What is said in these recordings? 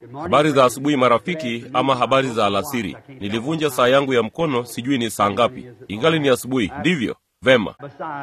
Habari za asubuhi marafiki, ama habari za alasiri. Nilivunja saa yangu ya mkono, sijui ni saa ngapi. Ingali ni asubuhi, ndivyo? Vema.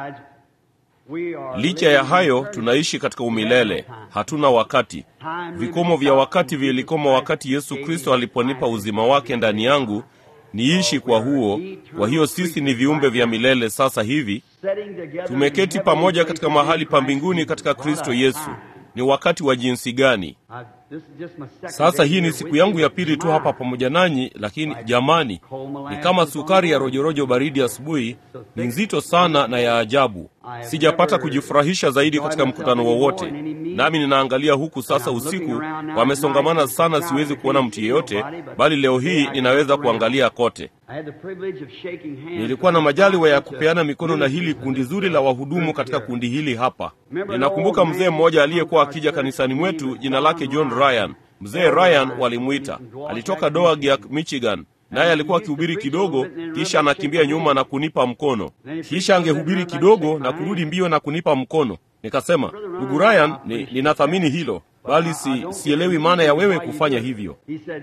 Licha ya hayo, tunaishi katika umilele, hatuna wakati. Vikomo vya wakati vilikoma wakati Yesu Kristo aliponipa uzima wake ndani yangu niishi kwa huo. Kwa hiyo sisi ni viumbe vya milele. Sasa hivi tumeketi pamoja katika mahali pa mbinguni katika Kristo Yesu. Ni wakati wa jinsi gani! Sasa hii ni siku yangu ya pili tu hapa pamoja nanyi, lakini jamani, ni kama sukari ya rojorojo baridi asubuhi. Ni nzito sana na ya ajabu. Sijapata kujifurahisha zaidi katika mkutano wowote, nami ninaangalia huku sasa usiku, wamesongamana sana, siwezi kuona mtu yeyote, bali leo hii ninaweza kuangalia kote. Nilikuwa na majaliwa ya kupeana mikono na hili kundi zuri la wahudumu katika kundi hili hapa. Ninakumbuka mzee mmoja aliyekuwa akija kanisani mwetu, jina lake John Ryan. Mzee Ryan walimwita, alitoka Doagyak, Michigan, naye alikuwa akihubiri kidogo, kisha anakimbia nyuma na kunipa mkono, kisha angehubiri kidogo na kurudi mbio na kunipa mkono. Nikasema, ndugu Ryan, ni, ninathamini hilo bali si, sielewi maana ya wewe kufanya hivyo.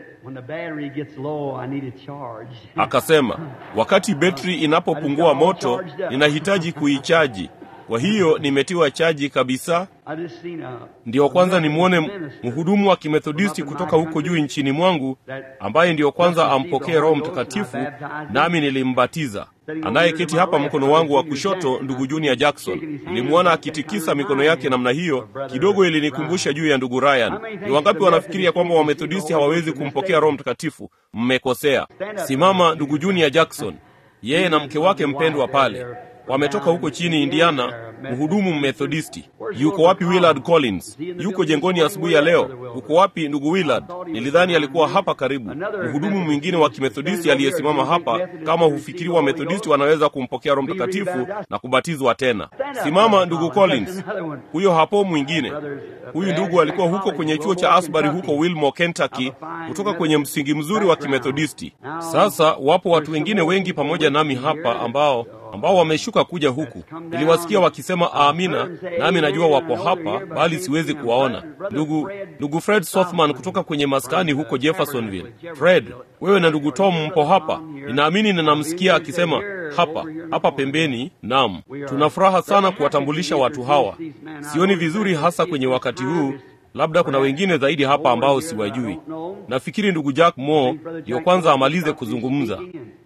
Akasema, wakati betri inapopungua moto, ninahitaji kuichaji. Kwa hiyo nimetiwa chaji kabisa. Ndiyo kwanza nimwone mhudumu wa kimethodisti kutoka huko juu nchini mwangu, ambaye ndiyo kwanza ampokee Roho Mtakatifu, nami nilimbatiza. Anayeketi hapa mkono wangu wa kushoto, ndugu Junior Jackson, nilimwona akitikisa mikono yake namna hiyo, kidogo ilinikumbusha juu ya ndugu Ryan. Ni wangapi wanafikiria kwamba wamethodisti hawawezi kumpokea Roho Mtakatifu? Mmekosea. Simama ndugu Junior Jackson, yeye na mke wake mpendwa pale wametoka huko chini Indiana, mhudumu mmethodisti. Yuko wapi Willard Collins? Yuko jengoni asubuhi ya leo. Uko wapi ndugu Willard? Nilidhani alikuwa hapa karibu. Mhudumu mwingine wa kimethodisti aliyesimama hapa, kama hufikiri wa methodisti wanaweza kumpokea Roho Mtakatifu na kubatizwa tena. Simama ndugu Collins. Huyo hapo mwingine. Huyu ndugu alikuwa huko kwenye chuo cha Asbury huko Wilmore, Kentucky, kutoka kwenye msingi mzuri wa kimethodisti. Sasa wapo watu wengine wengi pamoja nami hapa ambao ambao wameshuka kuja huku. Niliwasikia wakisema amina, nami najua wapo hapa, bali siwezi kuwaona. Ndugu ndugu Fred Sothman kutoka kwenye maskani huko Jeffersonville. Fred, wewe na ndugu Tom mpo hapa, ninaamini ninamsikia akisema hapa hapa pembeni. Naam, tuna furaha sana kuwatambulisha watu hawa. Sioni vizuri hasa kwenye wakati huu labda kuna wengine zaidi hapa ambao siwajui. Nafikiri ndugu Jack Moore ndiyo kwanza amalize kuzungumza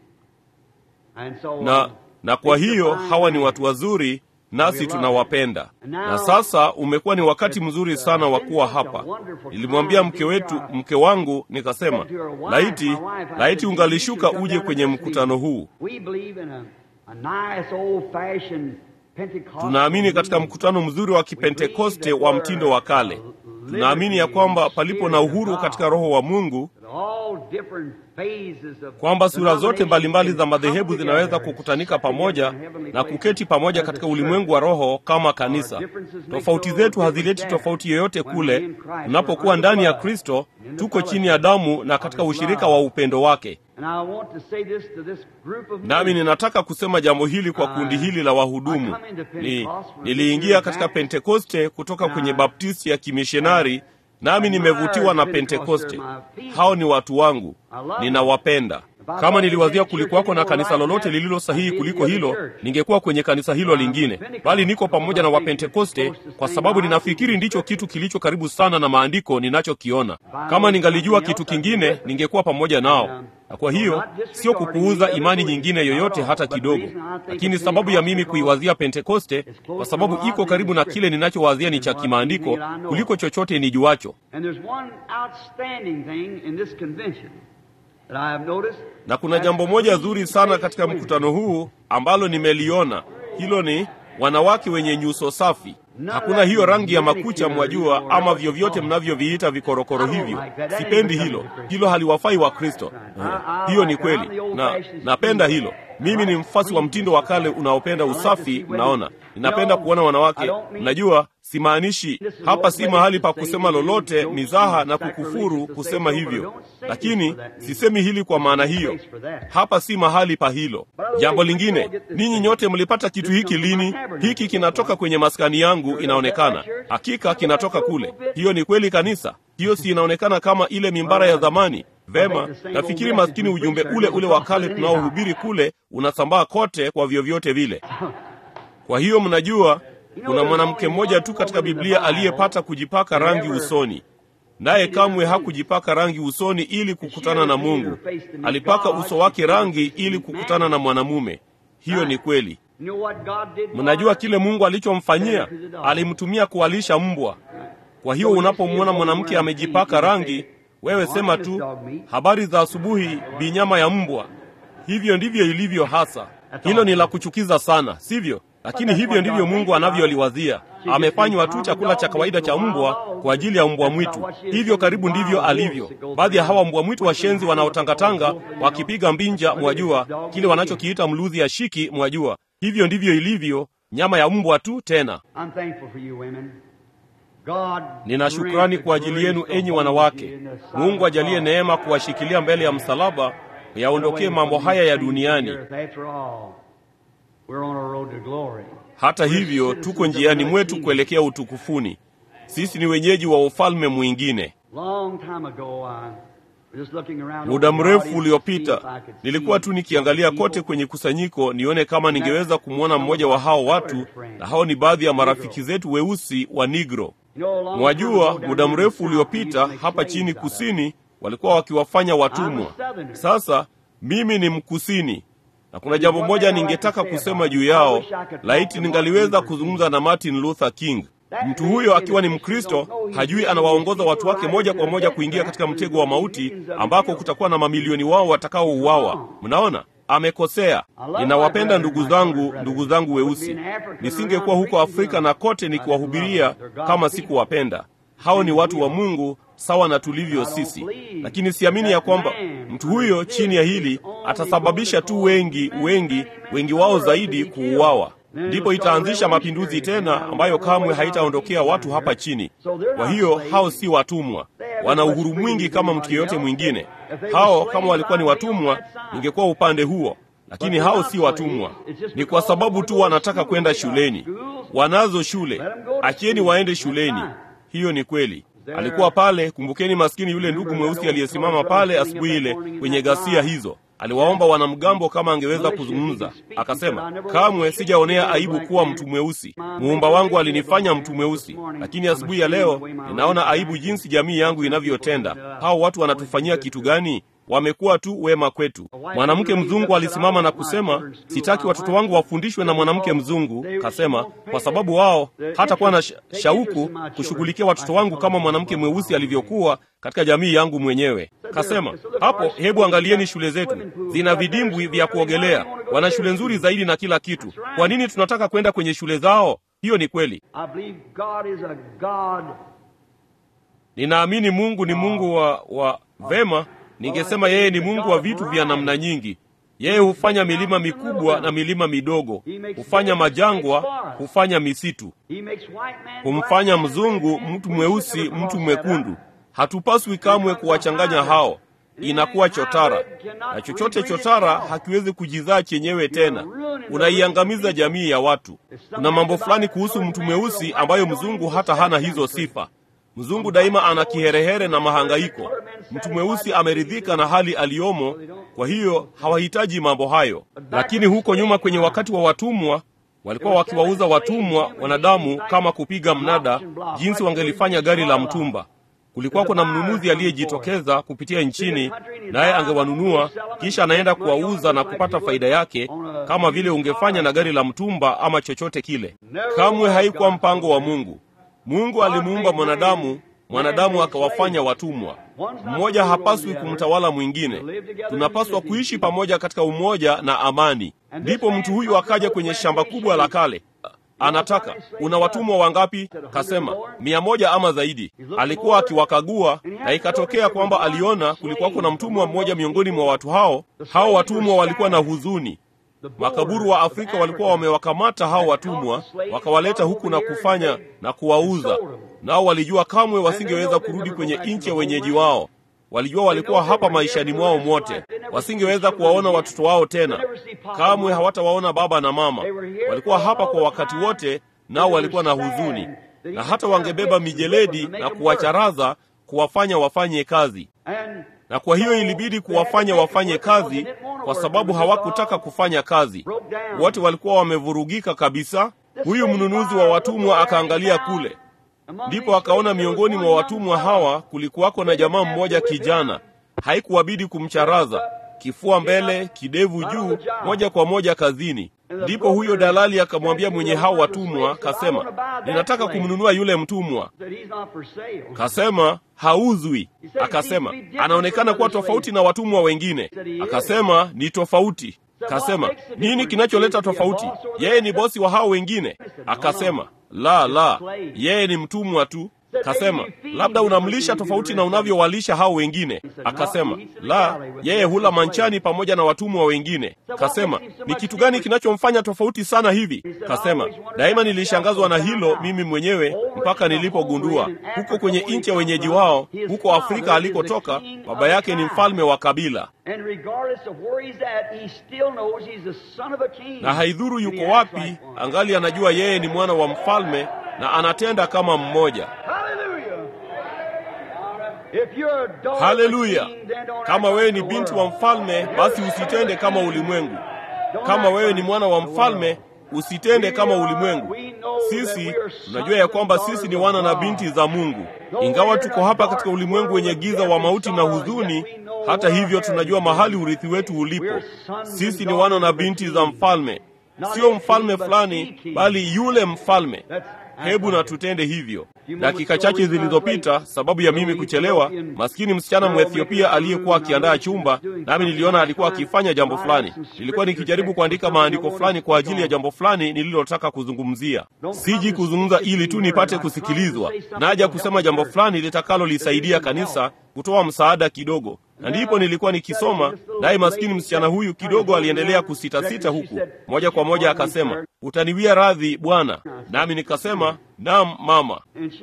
na na kwa hiyo hawa ni watu wazuri, nasi tunawapenda. Na sasa umekuwa ni wakati mzuri sana wa kuwa hapa. Nilimwambia mke wetu, mke wangu, nikasema, laiti laiti ungalishuka uje kwenye mkutano huu. Tunaamini katika mkutano mzuri wa Kipentekoste wa mtindo wa kale. Tunaamini ya kwamba palipo na uhuru katika Roho wa Mungu kwamba sura zote mbalimbali za madhehebu zinaweza kukutanika pamoja na kuketi pamoja katika ulimwengu wa roho kama kanisa. Tofauti zetu hazileti tofauti yoyote kule. Tunapokuwa ndani ya Kristo, tuko chini ya damu na katika ushirika wa upendo wake. Nami ninataka kusema jambo hili kwa kundi hili la wahudumu. Ni, niliingia katika Pentekoste kutoka kwenye Baptisti ya kimishonari nami nimevutiwa na Pentekoste. Hao ni watu wangu, ninawapenda. Kama niliwazia kulikuwako na kanisa lolote lililo sahihi kuliko hilo, ningekuwa kwenye kanisa hilo lingine, bali niko pamoja na Wapentekoste kwa sababu ninafikiri ndicho kitu kilicho karibu sana na maandiko ninachokiona. Kama ningalijua kitu kingine, ningekuwa pamoja nao. Na kwa hiyo sio kupuuza imani nyingine yoyote hata kidogo, lakini sababu ya mimi kuiwazia Pentekoste kwa sababu iko karibu na kile ninachowazia ni cha kimaandiko kuliko chochote nijuacho. Na kuna jambo moja zuri sana katika mkutano huu ambalo nimeliona. Hilo ni wanawake wenye nyuso safi. Hakuna hiyo rangi ya makucha, mwajua, ama vyovyote mnavyoviita vikorokoro hivyo. Sipendi hilo, hilo haliwafai wa Kristo. Hiyo ni kweli, na napenda hilo. Mimi ni mfasi wa mtindo wa kale unaopenda usafi. Mnaona, ninapenda kuona wanawake. Mnajua, simaanishi hapa, si mahali pa kusema lolote mizaha na kukufuru kusema hivyo, lakini sisemi hili kwa maana hiyo. Hapa si mahali pa hilo. Jambo lingine, ninyi nyote mlipata kitu hiki lini? Hiki kinatoka kwenye maskani yangu, inaonekana hakika kinatoka kule. Hiyo ni kweli, kanisa. hiyo si inaonekana kama ile mimbara ya zamani? Vema, nafikiri maskini ujumbe ule ule wa kale tunaohubiri kule unasambaa kote kwa vyovyote vile. Kwa hiyo mnajua, kuna mwanamke mmoja tu katika Biblia aliyepata kujipaka rangi usoni, naye kamwe hakujipaka rangi usoni ili kukutana na Mungu. Alipaka uso wake rangi ili kukutana na mwanamume. Hiyo ni kweli. Mnajua kile Mungu alichomfanyia? Alimtumia kuwalisha mbwa. Kwa hiyo unapomwona mwanamke amejipaka rangi, wewe sema tu habari za asubuhi, binyama ya mbwa. Hivyo ndivyo ilivyo hasa. Hilo ni la kuchukiza sana, sivyo? Lakini hivyo ndivyo Mungu anavyoliwazia. Amefanywa tu chakula cha kawaida cha mbwa kwa ajili ya mbwa mwitu. Hivyo karibu ndivyo alivyo. Baadhi ya hawa mbwa mwitu washenzi wanaotangatanga wakipiga mbinja, mwajua kile wanachokiita mluzi ya shiki, mwajua. Hivyo ndivyo ilivyo, nyama ya mbwa tu tena. Nina shukrani kwa ajili yenu enyi wanawake. Mungu ajalie neema kuwashikilia mbele ya msalaba, yaondokee mambo haya ya duniani. Hata hivyo, tuko njiani mwetu kuelekea utukufuni. Sisi ni wenyeji wa ufalme mwingine. Muda mrefu uliopita nilikuwa tu nikiangalia kote kwenye kusanyiko nione kama ningeweza kumwona mmoja wa hao watu, na hao ni baadhi ya marafiki zetu weusi wa Negro. Mwajua, muda mrefu uliopita hapa chini kusini walikuwa wakiwafanya watumwa. Sasa mimi ni mkusini na kuna jambo moja ningetaka kusema juu yao. Laiti ningaliweza kuzungumza na Martin Luther King. Mtu huyo akiwa ni Mkristo hajui anawaongoza watu wake moja kwa moja kuingia katika mtego wa mauti ambako kutakuwa na mamilioni wao watakaouawa. Mnaona, amekosea. Ninawapenda ndugu zangu, ndugu zangu weusi. Nisingekuwa huko Afrika na kote nikiwahubiria kama sikuwapenda. Hao ni watu wa Mungu sawa na tulivyo sisi, lakini siamini ya kwamba mtu huyo chini ya hili atasababisha tu wengi wengi wengi wao zaidi kuuawa. Ndipo itaanzisha mapinduzi tena ambayo kamwe haitaondokea watu hapa chini. Kwa hiyo hao si watumwa, wana uhuru mwingi kama mtu yeyote mwingine. Hao kama walikuwa ni watumwa, ingekuwa upande huo, lakini hao si watumwa. Ni kwa sababu tu wanataka kwenda shuleni. Wanazo shule, achieni waende shuleni. Hiyo ni kweli. Alikuwa pale. Kumbukeni maskini yule ndugu mweusi aliyesimama pale asubuhi ile kwenye ghasia hizo. Aliwaomba wanamgambo kama angeweza kuzungumza. Akasema, kamwe sijaonea aibu kuwa mtu mweusi. Muumba wangu alinifanya mtu mweusi, lakini asubuhi ya leo ninaona aibu jinsi jamii yangu inavyotenda. Hao watu wanatufanyia kitu gani? Wamekuwa tu wema kwetu. Mwanamke mzungu alisimama na kusema, sitaki watoto wangu wafundishwe na mwanamke mzungu. Kasema kwa sababu wao hata kuwa na shauku kushughulikia watoto wangu kama mwanamke mweusi alivyokuwa katika jamii yangu mwenyewe. Kasema hapo, hebu angalieni shule zetu, zina vidimbwi vya kuogelea, wana shule nzuri zaidi na kila kitu. Kwa nini tunataka kwenda kwenye shule zao? Hiyo ni kweli. Ninaamini Mungu ni Mungu wa, wa vema Ningesema yeye ni Mungu wa vitu vya namna nyingi. Yeye hufanya milima mikubwa na milima midogo, hufanya majangwa, hufanya misitu, humfanya mzungu mtu mweusi, mtu mwekundu. Hatupaswi kamwe kuwachanganya hao, inakuwa chotara, na chochote chotara hakiwezi kujizaa chenyewe tena, unaiangamiza jamii ya watu. Kuna mambo fulani kuhusu mtu mweusi ambayo mzungu hata hana hizo sifa. Mzungu daima ana kiherehere na mahangaiko. Mtu mweusi ameridhika na hali aliyomo, kwa hiyo hawahitaji mambo hayo. Lakini huko nyuma, kwenye wakati wa watumwa, walikuwa wakiwauza watumwa wanadamu kama kupiga mnada, jinsi wangelifanya gari la mtumba. Kulikuwa kuna mnunuzi aliyejitokeza kupitia nchini, naye angewanunua kisha anaenda kuwauza na kupata faida yake, kama vile ungefanya na gari la mtumba ama chochote kile. Kamwe haikuwa mpango wa Mungu. Mungu alimuumba mwanadamu, mwanadamu akawafanya watumwa. Mmoja hapaswi kumtawala mwingine. Tunapaswa kuishi pamoja katika umoja na amani. Ndipo mtu huyu akaja kwenye shamba kubwa la kale, anataka una watumwa wangapi? Kasema mia moja ama zaidi. Alikuwa akiwakagua, na ikatokea kwamba aliona kulikuwa kuna mtumwa mmoja miongoni mwa watu hao. Hao watumwa walikuwa na huzuni. Makaburu wa Afrika walikuwa wamewakamata hao watumwa, wakawaleta huku na kufanya na kuwauza. Nao walijua kamwe wasingeweza kurudi kwenye nchi ya wenyeji wao. Walijua walikuwa hapa maishani mwao mwote, wasingeweza kuwaona watoto wao tena, kamwe hawatawaona baba na mama. Walikuwa hapa kwa wakati wote, nao walikuwa na huzuni, na hata wangebeba mijeledi na kuwacharaza kuwafanya wafanye kazi na kwa hiyo ilibidi kuwafanya wafanye kazi kwa sababu hawakutaka kufanya kazi wote walikuwa wamevurugika kabisa huyu mnunuzi wa watumwa akaangalia kule ndipo akaona miongoni mwa watumwa hawa kulikuwako na jamaa mmoja kijana haikuwabidi kumcharaza kifua mbele kidevu juu moja kwa moja kazini ndipo huyo dalali akamwambia mwenye hao watumwa kasema ninataka kumnunua yule mtumwa kasema hauzwi akasema anaonekana kuwa tofauti na watumwa wengine akasema ni tofauti kasema nini kinacholeta tofauti yeye ni bosi wa hao wengine akasema la la yeye ni mtumwa tu kasema labda unamlisha tofauti na unavyowalisha hao wengine akasema la yeye hula manchani pamoja na watumwa wengine kasema ni kitu gani kinachomfanya tofauti sana hivi kasema daima nilishangazwa na hilo mimi mwenyewe mpaka nilipogundua huko kwenye nchi ya wenyeji wao huko afrika alikotoka baba yake ni mfalme wa kabila na haidhuru yuko wapi angali anajua yeye ni mwana wa mfalme na anatenda kama mmoja haleluya kama wewe ni binti wa mfalme basi usitende kama ulimwengu kama wewe ni mwana wa mfalme usitende kama ulimwengu sisi tunajua ya kwamba sisi ni wana na binti za mungu ingawa tuko hapa katika ulimwengu wenye giza wa mauti na huzuni hata hivyo tunajua mahali urithi wetu ulipo sisi ni wana na binti za mfalme sio mfalme fulani bali yule mfalme hebu na tutende hivyo dakika chache zilizopita sababu ya mimi kuchelewa maskini msichana mwethiopia aliyekuwa akiandaa chumba nami niliona alikuwa akifanya jambo fulani nilikuwa nikijaribu kuandika maandiko fulani kwa ajili ya jambo fulani nililotaka kuzungumzia siji kuzungumza ili tu nipate kusikilizwa naja kusema jambo fulani litakalolisaidia kanisa kutoa msaada kidogo na ndipo nilikuwa nikisoma naye maskini msichana huyu kidogo aliendelea kusitasita huku moja kwa moja akasema utaniwia radhi bwana nami nikasema nam mama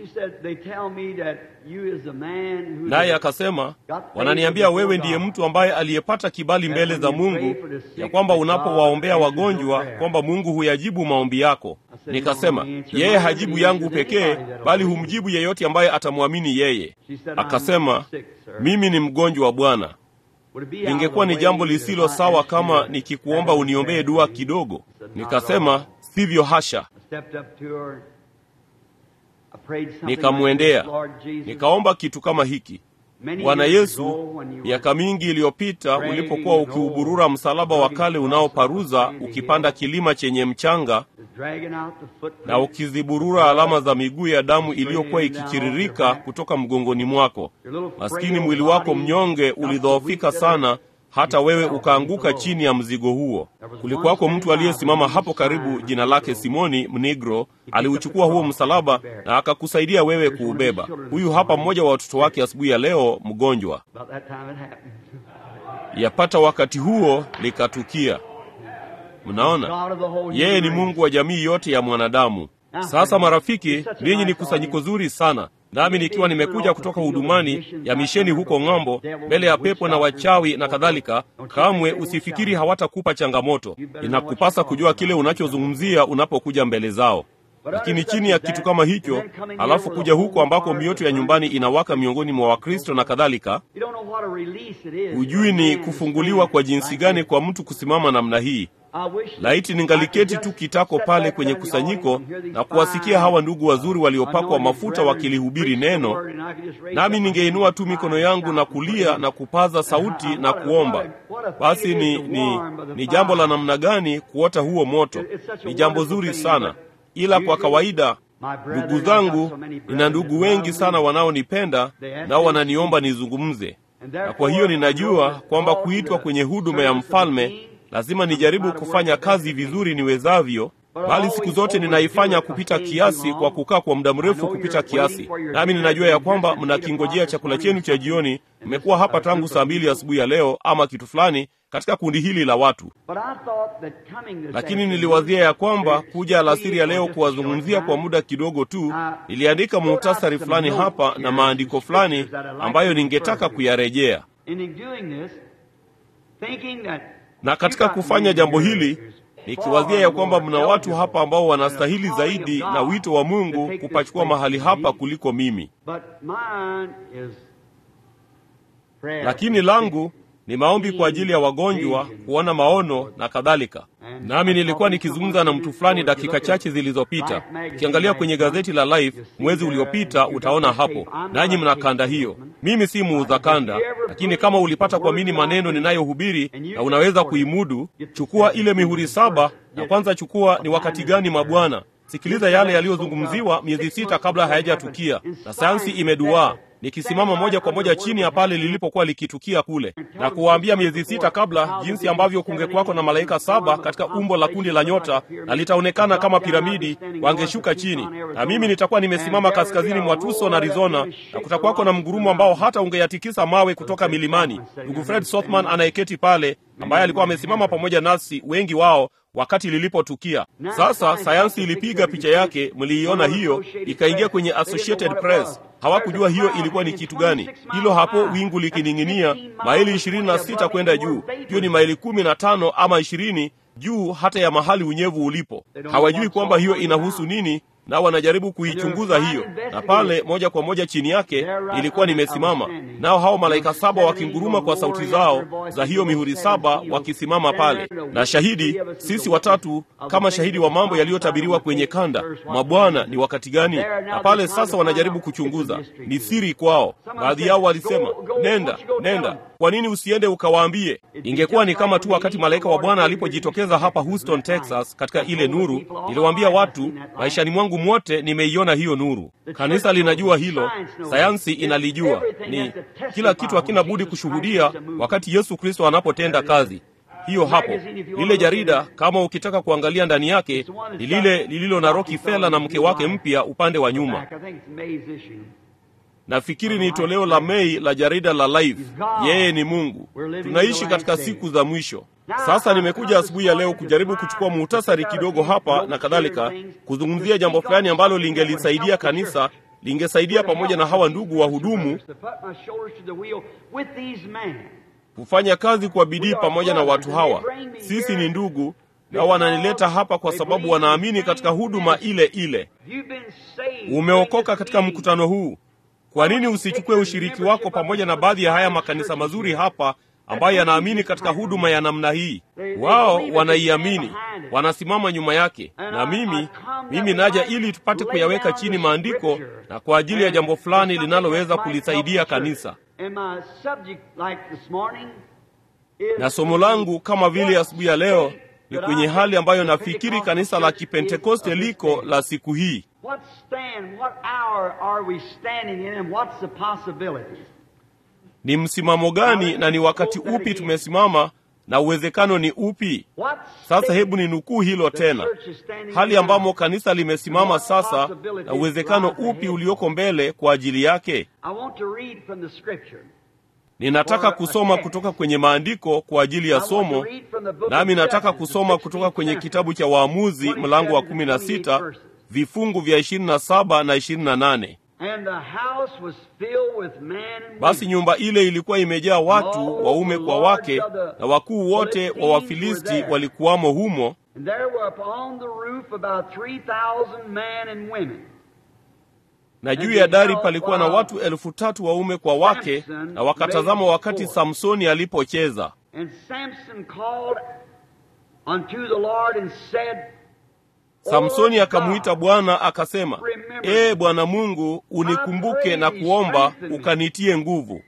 naye akasema wananiambia wewe ndiye mtu ambaye aliyepata kibali mbele za mungu ya kwamba unapowaombea wagonjwa kwamba mungu huyajibu maombi yako nikasema yeye hajibu yangu pekee bali humjibu yeyote ambaye atamwamini yeye akasema mimi ni mgonjwa wa bwana ingekuwa ni jambo lisilo sawa kama nikikuomba uniombee dua kidogo nikasema sivyo hasha nikamwendea nikaomba kitu kama hiki bwana yesu miaka mingi iliyopita ulipokuwa ukiuburura msalaba wa kale unaoparuza ukipanda kilima chenye mchanga na ukiziburura alama za miguu ya damu iliyokuwa ikichiririka kutoka mgongoni mwako maskini mwili wako mnyonge ulidhoofika sana hata wewe ukaanguka chini ya mzigo huo kulikuwako mtu aliyesimama hapo karibu jina lake simoni mnigro aliuchukua huo msalaba na akakusaidia wewe kuubeba huyu hapa mmoja wa watoto wake asubuhi ya leo mgonjwa yapata wakati huo likatukia mnaona yeye ni mungu wa jamii yote ya mwanadamu sasa marafiki ninyi ni kusanyiko zuri sana nami nikiwa nimekuja kutoka hudumani ya misheni huko ng'ambo mbele ya pepo na wachawi na kadhalika kamwe usifikiri hawatakupa changamoto inakupasa kujua kile unachozungumzia unapokuja mbele zao lakini chini ya kitu kama hicho alafu kuja huko ambako mioto ya nyumbani inawaka miongoni mwa wakristo na kadhalika hujui ni kufunguliwa kwa jinsi gani kwa mtu kusimama namna hii laiti ningaliketi tu kitako pale kwenye kusanyiko na kuwasikia hawa ndugu wazuri waliopakwa mafuta wakilihubiri neno nami ningeinua tu mikono yangu na kulia na kupaza sauti na kuomba basi ni, ni, ni jambo la namna gani kuota huo moto ni jambo zuri sana ila kwa kawaida ndugu zangu nina ndugu wengi sana wanaonipenda nao wananiomba nizungumze na kwa hiyo ninajua kwamba kuitwa kwenye huduma ya mfalme lazima nijaribu kufanya kazi vizuri niwezavyo bali siku zote ninaifanya kupita kiasi kwa kukaa kwa muda mrefu kupita kiasi nami ninajua ya kwamba mnakingojea chakula chenu cha jioni mmekuwa hapa tangu saa mbili asubuhi ya leo ama kitu fulani katika kundi hili la watu lakini niliwazia ya kwamba kuja alasiri ya leo kuwazungumzia kwa muda kidogo tu niliandika muhtasari fulani hapa na maandiko fulani ambayo ningetaka kuyarejea na katika kufanya jambo hili nikiwazia ya kwamba mna watu hapa ambao wanastahili zaidi na wito wa Mungu kupachukua mahali hapa kuliko mimi, lakini langu ni maombi kwa ajili ya wagonjwa, kuona maono na kadhalika. Nami nilikuwa nikizungumza na mtu fulani dakika chache zilizopita. Ukiangalia kwenye gazeti la Life mwezi uliopita, utaona hapo, nanyi mna kanda hiyo. Mimi si muuza kanda, lakini kama ulipata kuamini maneno ninayohubiri na unaweza kuimudu, chukua ile mihuri saba na kwanza chukua ni wakati gani mabwana. Sikiliza yale yaliyozungumziwa miezi sita kabla hayajatukia, na sayansi imeduaa nikisimama moja kwa moja chini ya pale lilipokuwa likitukia kule, na kuwaambia miezi sita kabla jinsi ambavyo kungekuwako na malaika saba katika umbo la kundi la nyota, na litaonekana kama piramidi, wangeshuka chini, na mimi nitakuwa nimesimama kaskazini mwa Tucson, Arizona, na kutakuwako na mgurumo ambao hata ungeyatikisa mawe kutoka milimani. Ndugu Fred Sothman anayeketi pale, ambaye alikuwa amesimama pamoja nasi wengi wao wakati lilipotukia. Sasa sayansi ilipiga picha yake, mliiona hiyo, ikaingia kwenye Associated Press. Hawakujua hiyo ilikuwa ni kitu gani. Hilo hapo wingu likining'inia maili ishirini na sita kwenda juu. Hiyo ni maili kumi na tano ama ishirini juu hata ya mahali unyevu ulipo. Hawajui kwamba hiyo inahusu nini, na wanajaribu kuichunguza hiyo, na pale moja kwa moja chini yake ilikuwa nimesimama, nao hao malaika saba wakinguruma kwa sauti zao za hiyo mihuri saba, wakisimama pale na shahidi, sisi watatu kama shahidi wa mambo yaliyotabiriwa kwenye kanda. Mabwana, ni wakati gani? Na pale sasa wanajaribu kuchunguza, ni siri kwao. Baadhi yao walisema, nenda nenda, kwa nini usiende ukawaambie? Ingekuwa ni kama tu wakati malaika wa Bwana alipojitokeza hapa Houston, Texas, katika ile nuru. Niliwaambia watu, maishani mwangu mwote nimeiona hiyo nuru. Kanisa linajua hilo, sayansi inalijua. Ni kila kitu hakina budi kushuhudia wakati Yesu Kristo anapotenda kazi hiyo. Hapo lile jarida, kama ukitaka kuangalia ndani yake, ni lile lililo na Rockefeller na mke wake mpya upande wa nyuma. Nafikiri ni toleo la Mei la jarida la Life. Yeye ni Mungu. Tunaishi katika siku za mwisho. Sasa nimekuja asubuhi ya leo kujaribu kuchukua muhtasari kidogo hapa na kadhalika, kuzungumzia jambo fulani ambalo lingelisaidia kanisa, lingesaidia pamoja na hawa ndugu wahudumu kufanya kazi kwa bidii pamoja na watu hawa. Sisi ni ndugu na wananileta hapa kwa sababu wanaamini katika huduma ile ile. Umeokoka katika mkutano huu, kwa nini usichukue ushiriki wako pamoja na baadhi ya haya makanisa mazuri hapa ambayo yanaamini katika huduma ya namna hii? Wao wanaiamini, wanasimama nyuma yake, na mimi mimi naja ili tupate kuyaweka chini maandiko na kwa ajili ya jambo fulani linaloweza kulisaidia kanisa. Na somo langu kama vile asubuhi ya leo ni kwenye hali ambayo nafikiri kanisa la Kipentekoste liko la siku hii. Ni msimamo gani na ni wakati upi tumesimama na uwezekano ni upi? Sasa hebu ni nukuu hilo tena, hali ambamo kanisa limesimama sasa na uwezekano upi ulioko mbele kwa ajili yake. Ninataka kusoma kutoka kwenye maandiko kwa ajili ya somo, nami nataka kusoma kutoka kwenye kitabu cha Waamuzi mlango wa kumi na sita vifungu vya ishirini na saba na ishirini na nane. Basi nyumba ile ilikuwa imejaa watu waume kwa wake, na wakuu wote wa Wafilisti walikuwamo humo, na juu ya dari palikuwa na watu elfu tatu waume kwa wake, na wakatazama wakati Samsoni alipocheza. Samsoni akamwita Bwana akasema, Ee Bwana Mungu, unikumbuke na kuomba ukanitie nguvu.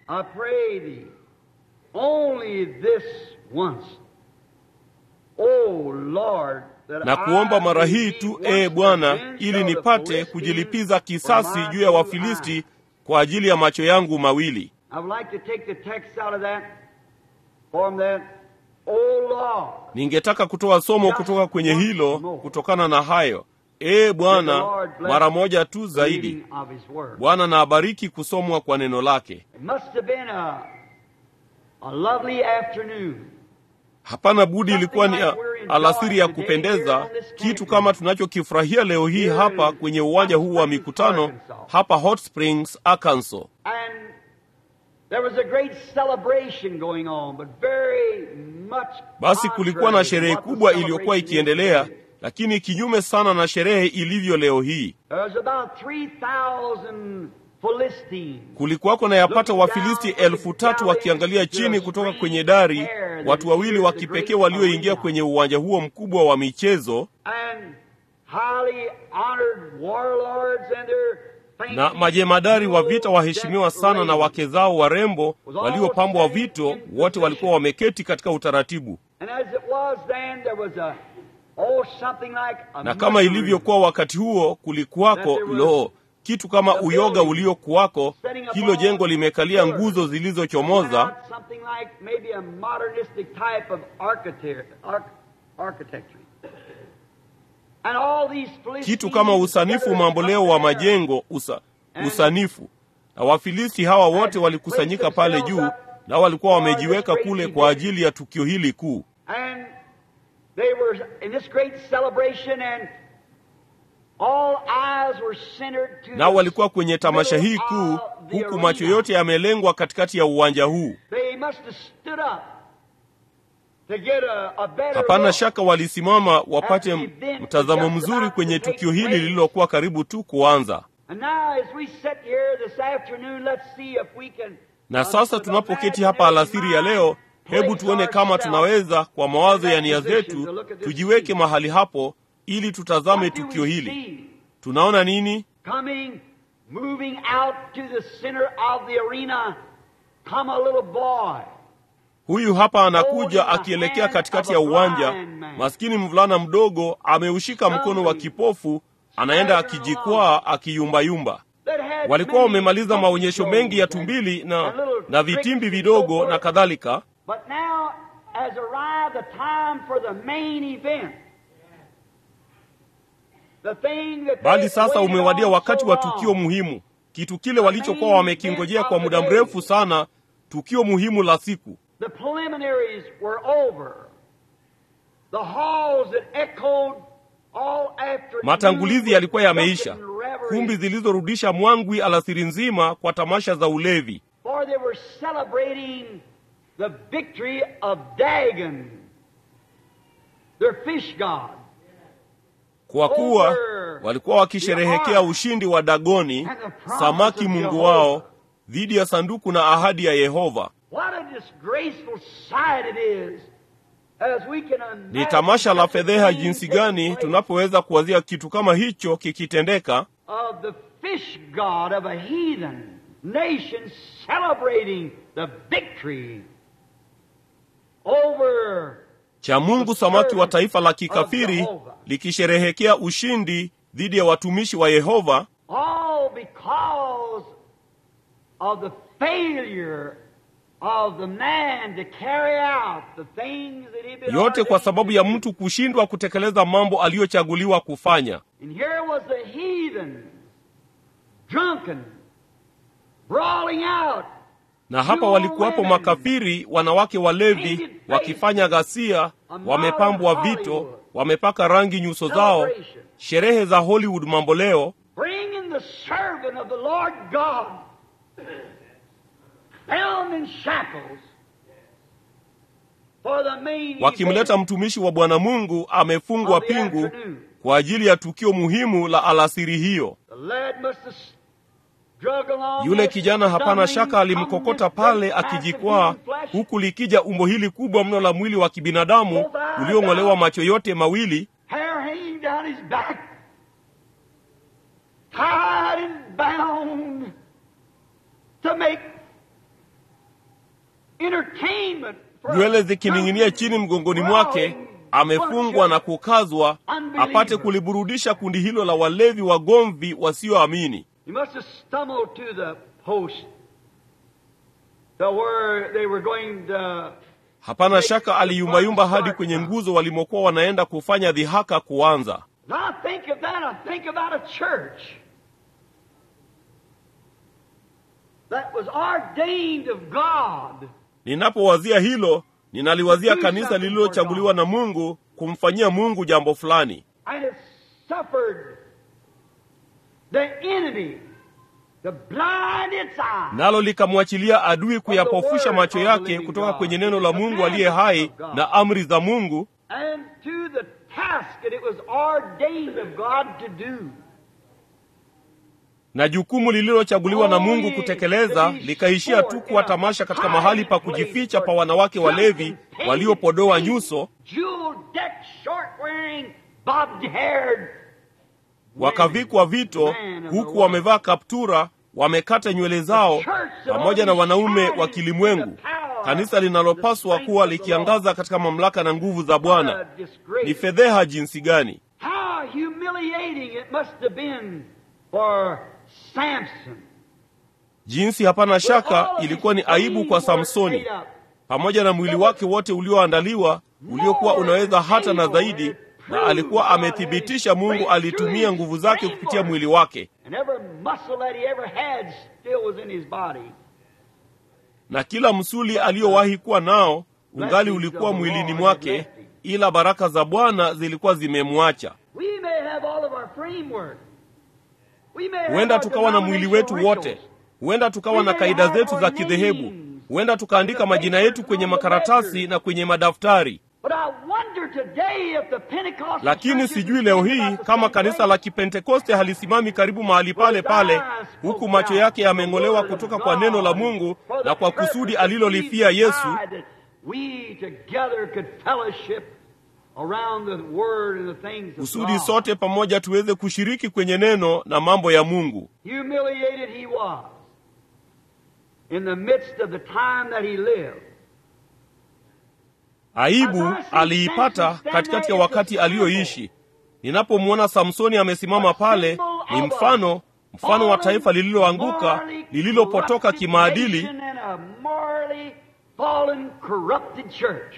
Na kuomba mara hii tu, ee Bwana, ili nipate kujilipiza kisasi juu ya Wafilisti kwa ajili ya macho yangu mawili. Ningetaka kutoa somo kutoka kwenye hilo kutokana na hayo. Ee Bwana, mara moja tu zaidi. Bwana na abariki kusomwa kwa neno lake. Hapana budi, ilikuwa ni alasiri ya kupendeza, kitu kama tunachokifurahia leo hii hapa kwenye uwanja huu wa mikutano hapa Hot Springs, Arkansas. Basi kulikuwa na sherehe kubwa iliyokuwa ikiendelea, lakini kinyume sana na sherehe ilivyo leo hii. Kulikuwako na yapata Wafilisti elfu tatu wakiangalia chini kutoka kwenye dari, watu wawili wa kipekee walioingia kwenye uwanja huo mkubwa wa michezo na majemadari wa vita waheshimiwa sana na wake zao warembo waliopambwa vito, wote walikuwa wameketi katika utaratibu. Na kama ilivyokuwa wakati huo, kulikuwako lo kitu kama uyoga uliokuwako. Hilo jengo limekalia nguzo zilizochomoza kitu kama usanifu mamboleo wa majengo usa, usanifu. Na Wafilisti hawa wote walikusanyika pale juu, na walikuwa wamejiweka kule kwa ajili ya tukio hili kuu. Nao walikuwa kwenye tamasha hii kuu, huku macho yote yamelengwa katikati ya uwanja huu. Hapana shaka walisimama wapate mtazamo mzuri kwenye tukio hili lililokuwa karibu tu kuanza. Na sasa tunapoketi hapa alasiri ya leo, hebu tuone kama tunaweza kwa mawazo ya nia zetu tujiweke mahali hapo ili tutazame tukio hili. Tunaona nini? Huyu hapa anakuja akielekea katikati ya uwanja. Maskini mvulana mdogo ameushika mkono wa kipofu, anaenda akijikwaa, akiyumbayumba. Walikuwa wamemaliza maonyesho mengi ya tumbili na, na vitimbi vidogo na kadhalika, bali sasa umewadia wakati wa tukio muhimu, kitu kile walichokuwa wamekingojea kwa muda mrefu sana, tukio muhimu la siku. The preliminaries were over. The halls that echoed all afternoon Matangulizi yalikuwa yameisha, with revelry, kumbi zilizorudisha mwangwi alasiri nzima kwa tamasha za ulevi, For they were celebrating the victory of Dagon, their fish god. kwa kuwa walikuwa wakisherehekea ushindi wa Dagoni, samaki mungu wao, dhidi ya sanduku na ahadi ya Yehova. What a disgraceful sight it is as we can Ni imagine tamasha la such a fedheha thing jinsi taking gani place tunapoweza kuwazia kitu kama hicho kikitendeka, of the fish god of a heathen nation celebrating the victory over cha Mungu samaki wa taifa la kikafiri likisherehekea ushindi dhidi ya watumishi wa Yehova, all because of the failure of the man to carry out the things that he been yote kwa ordained sababu to ya do. mtu kushindwa kutekeleza mambo aliyochaguliwa kufanya. And here was the heathen, drunken, brawling out, Na hapa walikuwapo makafiri, wanawake walevi, wakifanya ghasia, wamepambwa vito, wamepaka rangi nyuso zao, sherehe za Hollywood mamboleo, bringing the servant of the Lord God, bound in shackles, for the main wakimleta event mtumishi wa Bwana Mungu amefungwa of the pingu afternoon. kwa ajili ya tukio muhimu la alasiri hiyo. The lad must have struggled along Yule this kijana hapana stumbling, shaka alimkokota tumbling, pale great mass of akijikwaa, human flesh. huku likija umbo hili kubwa mno la mwili wa kibinadamu uliong'olewa macho yote mawili, hair hanging down his back, tied and bound to make entertainment for nywele zikining'inia chini mgongoni mwake, growing amefungwa na bunch kukazwa apate kuliburudisha kundi hilo la walevi wagomvi wasioamini. of- He must have stumbled to the post to where they were going to Hapana shaka aliyumbayumba hadi kwenye nguzo walimokuwa wanaenda kufanya dhihaka kuanza. As I think of that, I think about a church that was ordained of God Ninapowazia hilo, ninaliwazia kanisa lililochaguliwa na Mungu kumfanyia Mungu jambo fulani, and it suffered the enemy to blind its eyes. nalo likamwachilia adui kuyapofusha macho yake kutoka kwenye neno la Mungu aliye hai na amri za Mungu and to the task that it was ordained of God to do. na jukumu lililochaguliwa na Mungu kutekeleza likaishia tu kuwa tamasha katika mahali pa kujificha pa wanawake walevi waliopodoa nyuso, Jewel-decked, short-wearing, bobbed-haired wakavikwa vito, huku wamevaa kaptura, wamekata nywele zao, pamoja na wanaume wa kilimwengu, kanisa linalopaswa kuwa likiangaza katika mamlaka na nguvu za Bwana. Ni fedheha jinsi gani! How humiliating it must have been for Samson. Jinsi hapana shaka ilikuwa ni aibu kwa Samsoni, pamoja na mwili wake wote ulioandaliwa uliokuwa unaweza hata na zaidi, na alikuwa amethibitisha Mungu alitumia nguvu zake kupitia mwili wake, And every muscle that he ever had still was in his body. na kila msuli aliyowahi kuwa nao ungali ulikuwa mwilini mwake, ila baraka za Bwana zilikuwa zimemwacha. We may have all of our framework. We may have Huenda our tukawa na mwili wetu wote, denominational huenda tukawa na kaida zetu za kidhehebu, huenda tukaandika majina yetu kwenye makaratasi na kwenye madaftari. But I wonder today if the Pentecostal Lakini churches sijui leo hii about the kama same kanisa place. la Kipentekoste halisimami karibu mahali pale pale, huku macho yake yameng'olewa kutoka kwa neno la Mungu na kwa kusudi alilolifia Yesu, We together could fellowship around the word and the things of kusudi God. sote pamoja tuweze kushiriki kwenye neno na mambo ya Mungu. Humiliated he was in the midst of the time that he lived. Aibu aliipata katikati ya wakati aliyoishi. Ninapomwona Samsoni amesimama pale, ni mfano mfano wa taifa lililoanguka, lililopotoka kimaadili And a morally fallen, corrupted church.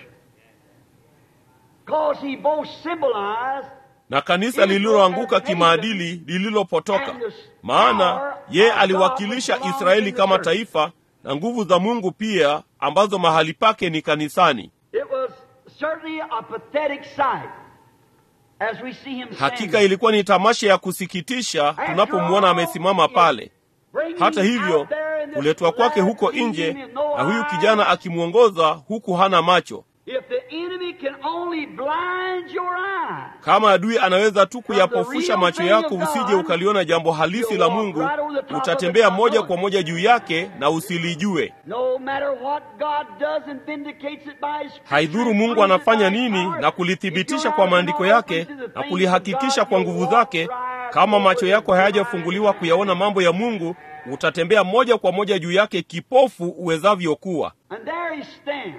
Because he both symbolized na kanisa lililoanguka kimaadili lililopotoka. Maana ye aliwakilisha Israeli kama taifa na nguvu za Mungu pia, ambazo mahali pake ni kanisani. It was certainly a pathetic sight as we see him Hakika standing. ilikuwa ni tamasha ya kusikitisha tunapomwona amesimama pale. Hata hivyo, kuletwa kwake huko nje na huyu kijana akimwongoza huku hana macho. If the enemy can only blind your eye, Kama adui anaweza tu kuyapofusha macho yako usije ukaliona jambo halisi la Mungu, utatembea moja kwa moja juu yake na usilijue. no matter what God does and vindicates it by his Haidhuru Mungu anafanya nini na kulithibitisha kwa maandiko yake na kulihakikisha kwa nguvu zake, kama macho yako hayajafunguliwa kuyaona mambo ya Mungu, utatembea moja kwa moja juu yake kipofu uwezavyo kuwa. And there he stands.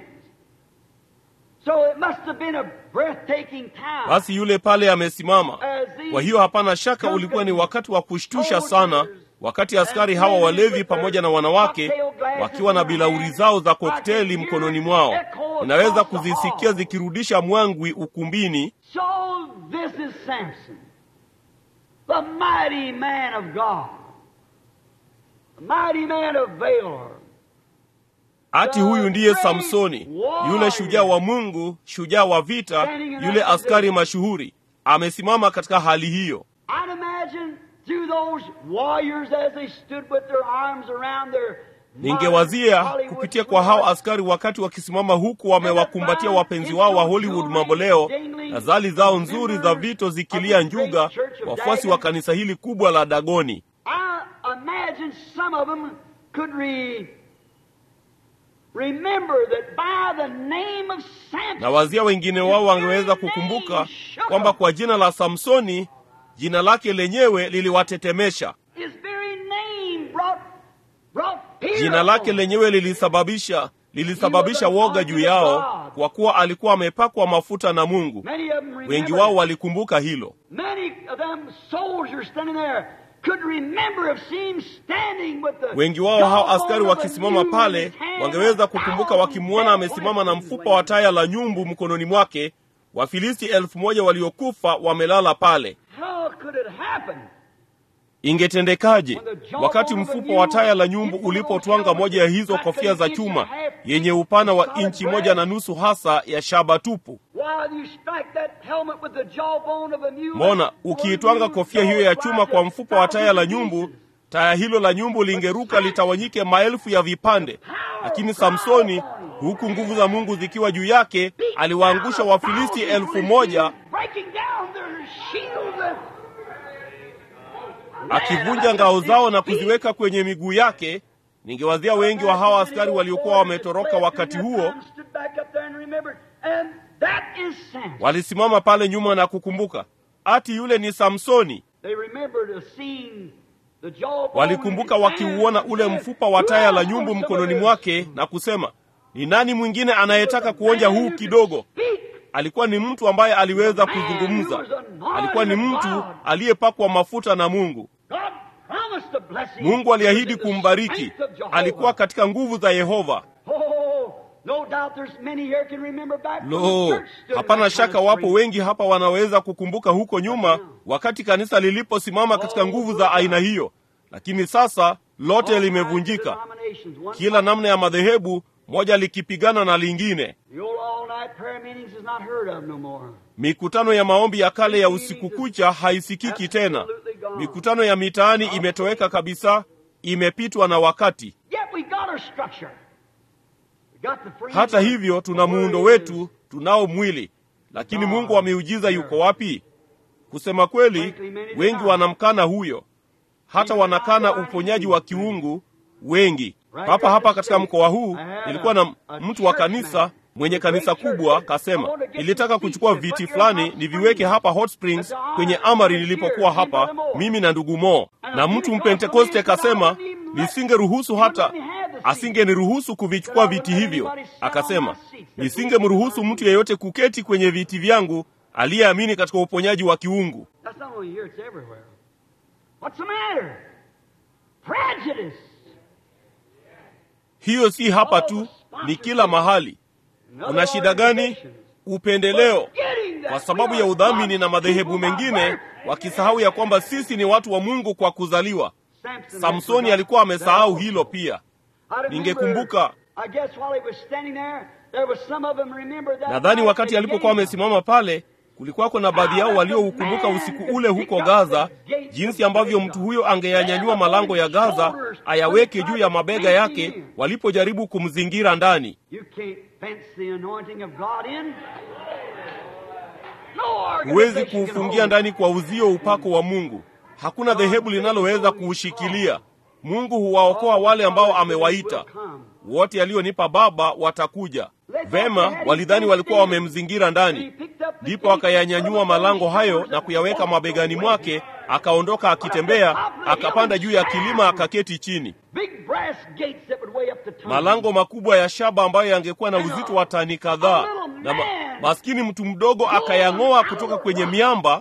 So it must have been a breathtaking time. Basi yule pale amesimama. Kwa hiyo hapana shaka ulikuwa ni wakati wa kushtusha sana, wakati askari hawa walevi pamoja na wanawake wakiwa na bilauri zao za kokteli mkononi mwao. Unaweza kuzisikia zikirudisha mwangwi ukumbini. So this is Samson, the mighty man of God, the mighty man of Valor. Ati huyu ndiye Samsoni, yule shujaa wa Mungu, shujaa wa vita, yule askari mashuhuri, amesimama katika hali hiyo. I'd imagine through those warriors as they stood with their arms around their Ningewazia Hollywood kupitia kwa hao askari wakati wakisimama huku wamewakumbatia wapenzi wao wa Hollywood mamboleo na zali zao nzuri za vito zikilia njuga, wafuasi wa kanisa hili kubwa la Dagoni. I imagine some of them could re, remember that by the name of Samson, Na wazia wengine wao wangeweza kukumbuka kwamba kwa jina la Samsoni, jina lake lenyewe liliwatetemesha. his very name brought, brought fear Jina lake upon them. lenyewe lilisababisha lilisababisha woga juu yao, kwa kuwa alikuwa amepakwa mafuta na Mungu. Many of them Wengi remembered wao it. walikumbuka hilo. Many of them soldiers standing there could remember of seeing him standing with the Wengi wao hao askari jawbone of a wakisimama mule pale in his hand, wangeweza kukumbuka thousand wakimwona dead amesimama na weapons mfupa wa laying. taya la nyumbu mkononi mwake, Wafilisti elfu moja waliokufa wamelala pale. How could it happen? Ingetendekaje wakati mfupa wa taya la nyumbu ulipotwanga moja ya hizo kofia za chuma yenye upana wa inchi moja na nusu hasa ya shaba tupu? Why you strike that helmet with the jawbone of a mule? Mona, ukiitwanga kofia hiyo ya chuma kwa mfupa wa taya la nyumbu, taya hilo la nyumbu lingeruka litawanyike maelfu ya vipande. Lakini Samsoni, huku nguvu za Mungu zikiwa juu yake, aliwaangusha Wafilisti elfu moja akivunja ngao zao na kuziweka kwenye miguu yake. Ningewazia wengi wa hawa askari waliokuwa wametoroka wakati huo walisimama pale nyuma na kukumbuka, ati yule ni Samsoni. Walikumbuka wakiuona ule mfupa wa taya la nyumbu mkononi mwake na kusema, ni nani mwingine anayetaka kuonja huu kidogo? Alikuwa ni mtu ambaye aliweza kuzungumza. Alikuwa ni mtu aliyepakwa mafuta na Mungu. Mungu aliahidi kumbariki. Alikuwa katika nguvu za Yehova. Lo, hapana shaka wapo wengi hapa wanaweza kukumbuka huko nyuma, wakati kanisa liliposimama katika nguvu za aina hiyo. Lakini sasa lote limevunjika, kila namna ya madhehebu moja likipigana na lingine. Mikutano ya maombi ya kale ya usiku kucha haisikiki tena. Mikutano ya mitaani imetoweka kabisa, imepitwa na wakati. Hata hivyo, tuna muundo wetu, tunao mwili, lakini Mungu wa miujiza yuko wapi? Kusema kweli, wengi wanamkana huyo, hata wanakana uponyaji wa kiungu wengi. Papa hapa katika mkoa huu nilikuwa na mtu wa kanisa mwenye kanisa kubwa kasema, nilitaka kuchukua viti fulani niviweke hapa Hot Springs kwenye amari nilipokuwa hapa mimi na ndugu Mo, na mtu mpentekoste kasema nisingeruhusu hata asingeniruhusu kuvichukua viti hivyo. Akasema nisingemruhusu mtu yeyote kuketi kwenye viti vyangu aliyeamini katika uponyaji wa kiungu. Hiyo si hapa tu, ni kila mahali. Una shida gani? Upendeleo, kwa sababu ya udhamini na madhehebu mengine, wakisahau ya kwamba sisi ni watu wa Mungu kwa kuzaliwa. Samsoni alikuwa amesahau hilo pia. Ningekumbuka, nadhani wakati alipokuwa amesimama pale, kulikuwako na baadhi yao walioukumbuka usiku ule huko Gaza, jinsi ambavyo mtu huyo angeyanyanyua malango ya Gaza ayaweke juu ya mabega yake walipojaribu kumzingira ndani. Huwezi kuufungia ndani kwa uzio upako wa Mungu. Hakuna dhehebu linaloweza kuushikilia. Mungu huwaokoa wale ambao amewaita. Wote alionipa Baba watakuja. Vema, walidhani walikuwa wamemzingira ndani, ndipo akayanyanyua malango hayo na kuyaweka mabegani mwake, akaondoka akitembea, akapanda juu ya kilima, akaketi chini. Malango makubwa ya shaba ambayo yangekuwa na uzito wa tani kadhaa, na ma maskini mtu mdogo akayang'oa kutoka kwenye miamba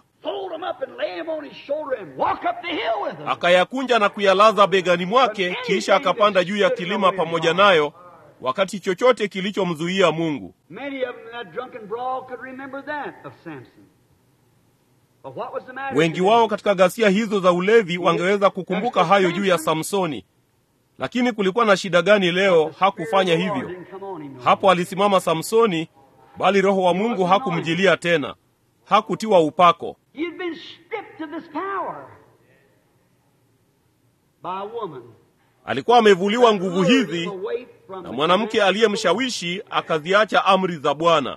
akayakunja na kuyalaza begani mwake, kisha akapanda juu ya kilima pamoja nayo, wakati chochote kilichomzuia Mungu. Wengi wao katika ghasia hizo za ulevi wangeweza kukumbuka hayo juu ya Samsoni, lakini kulikuwa na shida gani leo? Hakufanya hivyo. Hapo alisimama Samsoni, bali Roho wa Mungu hakumjilia tena, hakutiwa upako alikuwa amevuliwa nguvu hizi na mwanamke aliyemshawishi akaziacha amri za Bwana.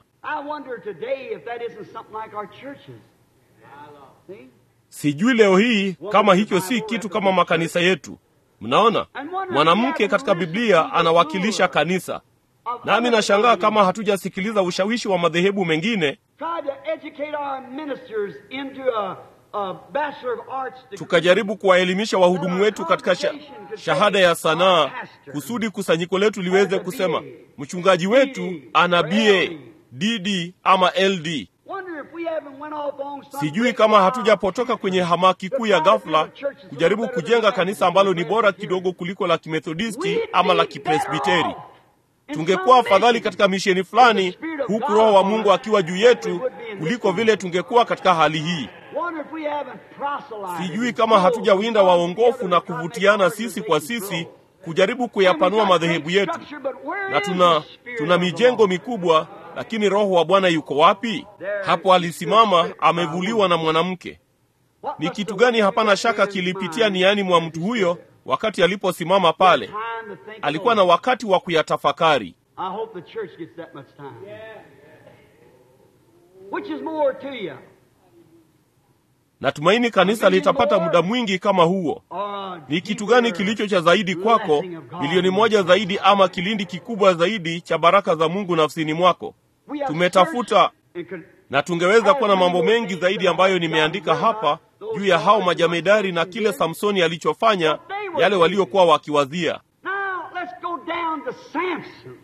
Sijui leo hii kama hicho si kitu kama makanisa yetu. Mnaona, mwanamke katika Biblia anawakilisha kanisa, nami nashangaa kama hatujasikiliza ushawishi wa madhehebu mengine tukajaribu kuwaelimisha wahudumu wetu katika sha, shahada ya sanaa kusudi kusanyiko letu liweze kusema mchungaji wetu ana BA, DD ama LD. Sijui kama hatujapotoka kwenye hamaki kuu ya ghafla kujaribu kujenga kanisa ambalo ni bora kidogo kuliko la Kimethodisti ama la Kipresbiteri. Tungekuwa afadhali katika misheni fulani, huku Roho wa Mungu akiwa juu yetu kuliko vile tungekuwa katika hali hii. Sijui kama hatujawinda waongofu na kuvutiana sisi kwa sisi kujaribu kuyapanua madhehebu yetu, na tuna tuna mijengo mikubwa, lakini Roho wa Bwana yuko wapi? Hapo alisimama amevuliwa na mwanamke. Ni kitu gani hapana shaka kilipitia niani mwa mtu huyo wakati aliposimama pale? Alikuwa na wakati wa kuyatafakari. I hope the church gets that much time. Which is more to you? Natumaini kanisa litapata muda mwingi kama huo. Or Ni kitu gani kilicho cha zaidi kwako, milioni moja zaidi ama kilindi kikubwa zaidi cha baraka za Mungu nafsini mwako? We have Tumetafuta searched and con- na tungeweza kuwa na mambo mengi zaidi ambayo nimeandika hapa juu ya hao majamedari na kile Samsoni alichofanya, yale waliokuwa wakiwazia. Now let's go down to Samson.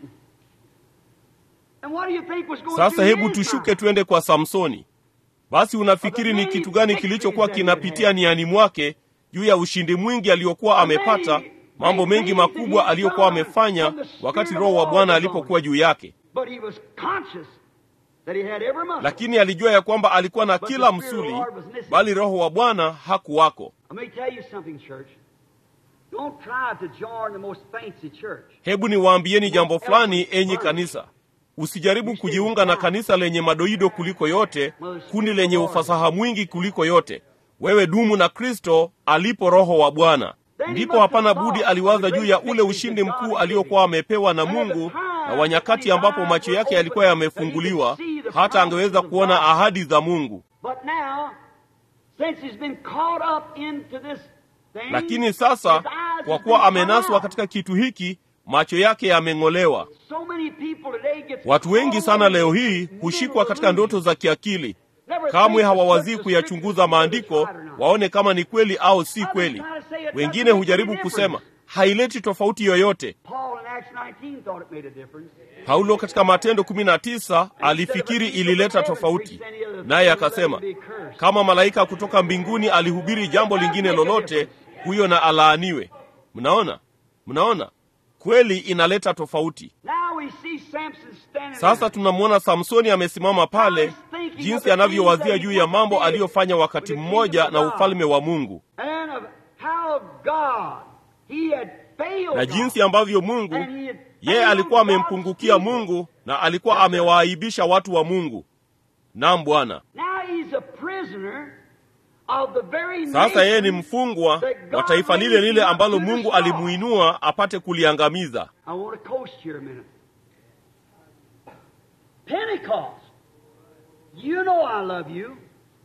And what do you think was going Sasa through hebu his tushuke mind? twende kwa Samsoni. Basi unafikiri ni kitu gani kilichokuwa kinapitia niani mwake juu ya ushindi mwingi aliokuwa amepata, mambo mengi makubwa aliyokuwa amefanya wakati Roho wa Bwana alipokuwa juu yake? But he was conscious that he had every muscle. Lakini alijua ya kwamba alikuwa na kila msuli, bali Roho wa Bwana hakuwako. Let me tell you something, church. Don't try to join the most fancy church. Hebu niwaambieni jambo fulani, enyi kanisa. Usijaribu kujiunga na kanisa lenye madoido kuliko yote, kundi lenye ufasaha mwingi kuliko yote. Wewe dumu na Kristo alipo Roho wa Bwana. Ndipo hapana budi aliwaza juu ya ule ushindi mkuu aliokuwa amepewa na Mungu na wa nyakati ambapo macho yake yalikuwa yamefunguliwa, hata angeweza kuona ahadi za Mungu. But now, since he's been caught up into this thing, Lakini sasa, his eyes kwa have kuwa been amenaswa caught katika kitu hiki, macho yake yameng'olewa. So many people today get Watu wengi sana leo hii hushikwa katika ndoto za kiakili, kamwe hawawazii kuyachunguza maandiko waone kama ni kweli au si kweli. Wengine hujaribu kusema haileti tofauti yoyote. Paul in Acts 19 thought it made a difference. Paulo katika Matendo 19 alifikiri ilileta tofauti, naye akasema kama malaika kutoka mbinguni alihubiri jambo lingine lolote, huyo na alaaniwe. Mnaona, mnaona, kweli inaleta tofauti. Now we see Samson standing Sasa there. tunamwona Samsoni amesimama pale, jinsi anavyowazia juu ya mambo aliyofanya wakati mmoja na ufalme wa Mungu, And of how God, he had failed na jinsi ambavyo Mungu God. And he had yeye failed alikuwa God's amempungukia people. Mungu na alikuwa amewaaibisha watu wa Mungu. Naam Bwana. Now he's a prisoner of the very Sasa yeye ni nation mfungwa wa taifa lile lile ambalo Mungu alimuinua apate kuliangamiza. I want to coast here a minute. Pentecost. You know I love you.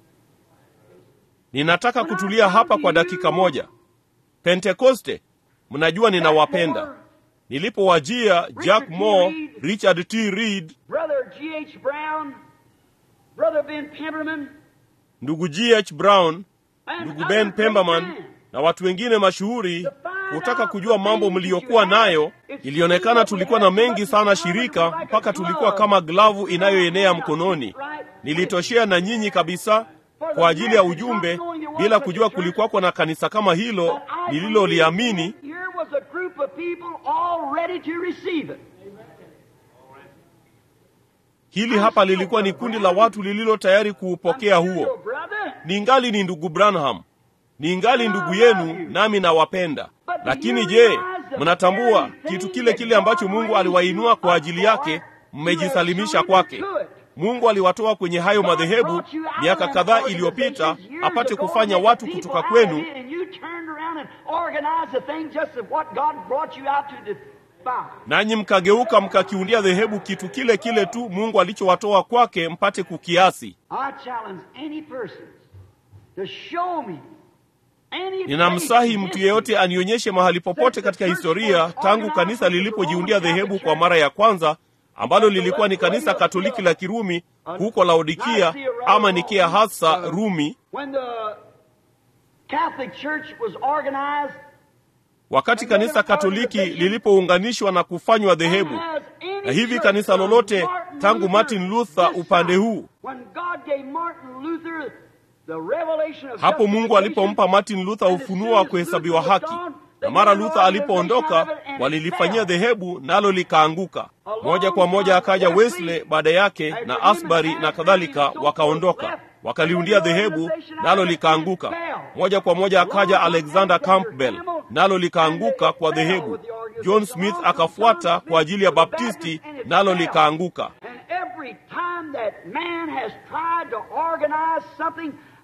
Ninataka kutulia hapa kwa dakika moja. Pentekoste, mnajua ninawapenda. Nilipowajia Jack Moore, Richard T. Reed, Brother G.H. Brown, Brother Ben Pemberman, ndugu G.H. Brown, and ndugu other Ben great Pemberman men. na watu wengine mashuhuri kutaka kujua mambo mliyokuwa nayo. Ilionekana tulikuwa na mengi sana shirika, mpaka tulikuwa kama glavu inayoenea mkononi. Nilitoshea na nyinyi kabisa kwa ajili ya ujumbe, bila kujua kulikuwako na kanisa kama hilo nililoliamini. Here was a group of people all ready to receive it. Hili hapa lilikuwa ni kundi la watu lililo tayari kuupokea I'm still huo. your brother. Ningali ni ndugu Branham, ningali ndugu yenu, nami nawapenda. Lakini je, mnatambua kitu kile kile ambacho Mungu aliwainua kwa ajili yake? Mmejisalimisha kwake. Mungu aliwatoa kwenye hayo madhehebu miaka kadhaa iliyopita apate kufanya watu kutoka kwenu, nanyi mkageuka mkakiundia dhehebu kitu kile kile tu Mungu alichowatoa kwake mpate kukiasi. Ninamsahi mtu yeyote anionyeshe mahali popote katika historia tangu kanisa lilipojiundia dhehebu kwa mara ya kwanza ambalo lilikuwa ni kanisa Katoliki la Kirumi huko Laodikia ama Nikea hasa Rumi, wakati kanisa Katoliki lilipounganishwa na kufanywa dhehebu. Na hivi kanisa lolote tangu Martin Luther upande huu, hapo Mungu alipompa Martin Luther ufunuo wa kuhesabiwa haki, na mara Luther alipoondoka walilifanyia dhehebu nalo likaanguka. Moja kwa moja akaja Wesley baada yake na Asbury na kadhalika, wakaondoka wakaliundia dhehebu nalo likaanguka. Moja kwa moja akaja Alexander Campbell nalo likaanguka kwa dhehebu. John Smith akafuata kwa ajili ya Baptisti nalo likaanguka.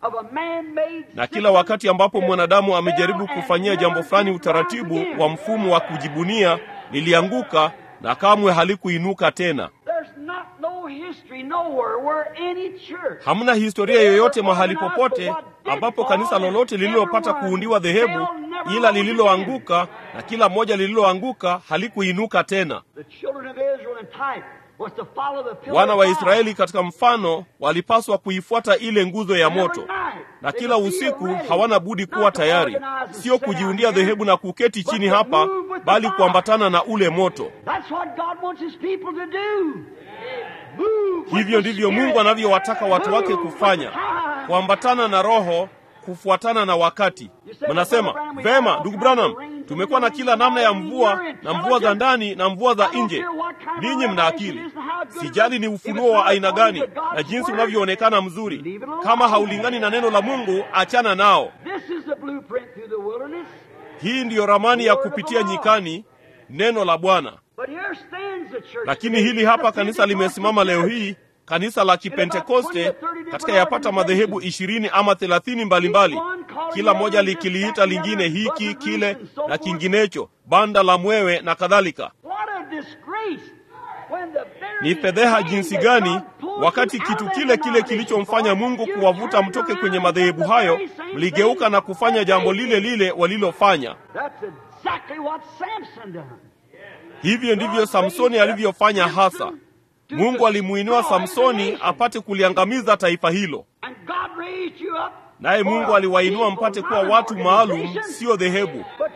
of a man-made na kila wakati ambapo mwanadamu amejaribu kufanyia jambo fulani utaratibu wa mfumo wa kujibunia lilianguka na kamwe halikuinuka tena. There's not no history nowhere where any church Hamna historia yoyote mahali popote ambapo kanisa lolote lililopata kuundiwa dhehebu ila lililoanguka na kila moja lililoanguka halikuinuka tena. The children of Israel in type was to follow the pillar Wana of wa fire. Israeli katika mfano walipaswa kuifuata ile nguzo ya moto, Every night, na they kila would be usiku ready, hawana budi kuwa not to tayari, organize and sio sit kujiundia down here, dhehebu na kuketi but chini to hapa, move with the bali fire. kuambatana na ule moto. That's what God wants his people to do. Move with Hivyo the ndivyo Spirit. Mungu anavyowataka watu wake Move with kufanya, the time. kuambatana na Roho, kufuatana na wakati. Mnasema vema, ndugu Branham, tumekuwa na kila namna ya mvua na mvua za ndani na mvua za nje. Ninyi mna akili, sijali ni ufunuo wa aina gani na jinsi unavyoonekana mzuri. Kama haulingani na neno la Mungu, achana nao. This is the blueprint through the wilderness. Hii ndiyo ramani ya kupitia nyikani, neno la Bwana. But here stands the church Lakini today. hili hapa The kanisa limesimama leo Pentecostal hii, kanisa la Kipentekoste katika yapata madhehebu ishirini ama thelathini mbalimbali, kila moja likiliita lingine hiki kile na kinginecho, banda la mwewe na kadhalika. What a disgrace when the very Ni fedheha thing jinsi that gani God pulled wakati you kitu out of kile that kile denomination kilichomfanya for, Mungu you kuwavuta turned mtoke around kwenye and madhehebu did the hayo, very same mligeuka thing na kufanya that jambo they lile did. lile walilofanya. That's exactly what Samson done. Hivyo ndivyo Samsoni alivyofanya hasa. Mungu alimuinua Samsoni apate kuliangamiza taifa hilo. And God raised you up Naye for Mungu a aliwainua people, mpate not kuwa an watu maalum, organization. sio dhehebu. But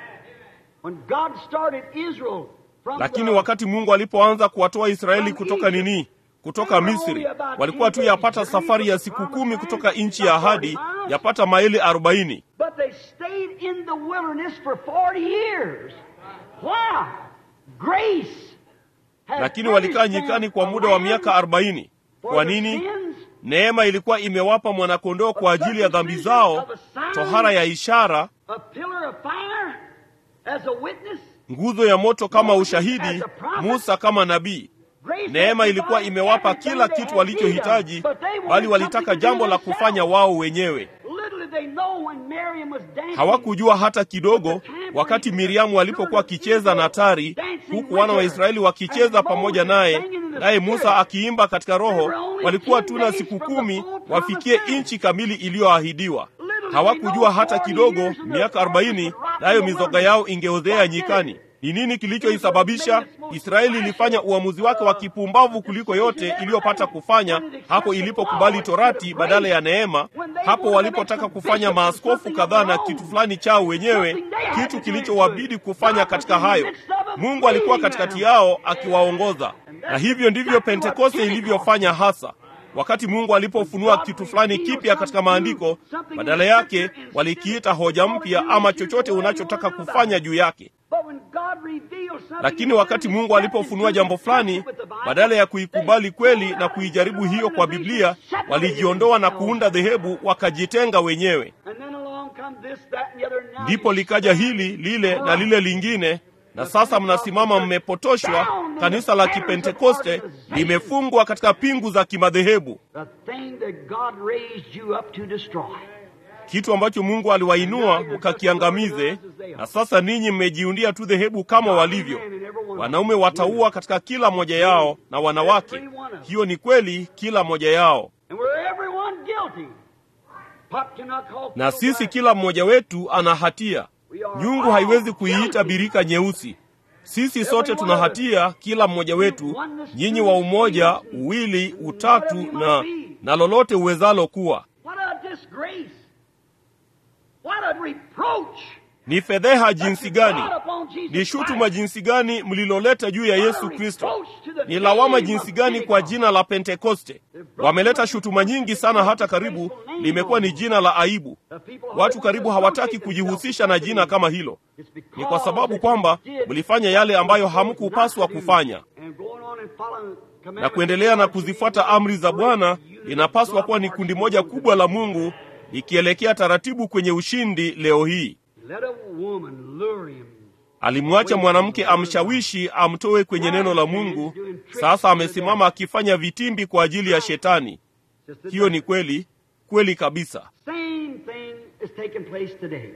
when God started Israel from Lakini the wakati Mungu alipoanza kuwatoa Israeli kutoka nini? Kutoka Misri, walikuwa tu yapata safari ya siku kumi kutoka nchi ya ahadi, yapata maili arobaini. But they stayed in the wilderness for 40 years. Why? Grace. had Lakini walikaa furnished them nyikani kwa a muda wa lamb miaka arobaini. for Kwa their nini? sins, Neema ilikuwa imewapa mwanakondoo kwa ajili ya dhambi zao, tohara ya ishara, a pillar of fire as a witness. nguzo ya moto kama ushahidi, Musa kama nabii. Grace Neema had ilikuwa provided imewapa everything kila they kitu had need of, walichohitaji, but they wanted bali walitaka something to do jambo la themselves. kufanya wao wenyewe. Little did they know when Miriam was dancing. Hawakujua hata kidogo wakati Miriamu alipokuwa akicheza na tari, huku wana wa Israeli wakicheza pamoja naye, naye Musa akiimba katika Roho. Walikuwa tu na siku kumi wafikie nchi kamili iliyoahidiwa. Hawakujua hata kidogo miaka arobaini, nayo mizoga yao ingeozea nyikani. Ni nini kilichoisababisha? Israeli ilifanya uamuzi wake wa kipumbavu kuliko yote iliyopata kufanya hapo ilipokubali torati badala ya neema, hapo walipotaka kufanya maaskofu kadhaa na kitu fulani chao wenyewe, kitu kilichowabidi kufanya katika hayo. Mungu alikuwa katikati yao akiwaongoza, na hivyo ndivyo Pentekoste ilivyofanya hasa. Wakati Mungu alipofunua kitu fulani kipya katika maandiko, badala yake walikiita hoja mpya ama chochote unachotaka kufanya juu yake. But when God revealed something, Lakini wakati Mungu alipofunua jambo fulani, badala ya kuikubali kweli na kuijaribu hiyo kwa Biblia, walijiondoa na kuunda dhehebu, wakajitenga wenyewe. And then along come this, that, and the other. Now Ndipo you likaja hili lile na lile lingine, na sasa mnasimama mmepotoshwa. Kanisa la Kipentekoste limefungwa katika pingu za kimadhehebu, The thing that God raised you up to destroy. kitu ambacho Mungu aliwainua mkakiangamize, na sasa ninyi mmejiundia tu dhehebu kama walivyo. Wanaume wataua katika kila moja yao na wanawake. Hiyo ni kweli, kila moja yao. And we're everyone guilty. Pot cannot call Na kettle sisi black. kila mmoja wetu ana hatia. Nyungu haiwezi kuiita birika nyeusi. Sisi sote tuna hatia, kila mmoja wetu, nyinyi wa umoja, uwili, utatu na na lolote uwezalo kuwa. What a disgrace. What a reproach. Ni fedheha jinsi gani, God upon Jesus ni shutuma Christ. jinsi gani mliloleta juu ya Yesu Kristo, ni lawama jinsi gani kwa jina la Pentekoste. Wameleta shutuma nyingi sana, hata karibu limekuwa ni jina la aibu. The people Watu karibu hawataki kujihusisha na jina kama hilo. Ni kwa sababu kwamba mlifanya yale ambayo hamkupaswa kufanya, na kuendelea na kuzifuata amri za Bwana linapaswa kuwa ni kundi moja kubwa la Mungu likielekea taratibu kwenye ushindi. Leo hii Let a woman lure him. alimwacha mwanamke amshawishi amtoe kwenye neno la Mungu. Sasa amesimama akifanya vitimbi kwa ajili ya Shetani. Just the Hiyo ni kweli, kweli kabisa. Same thing is taking place today.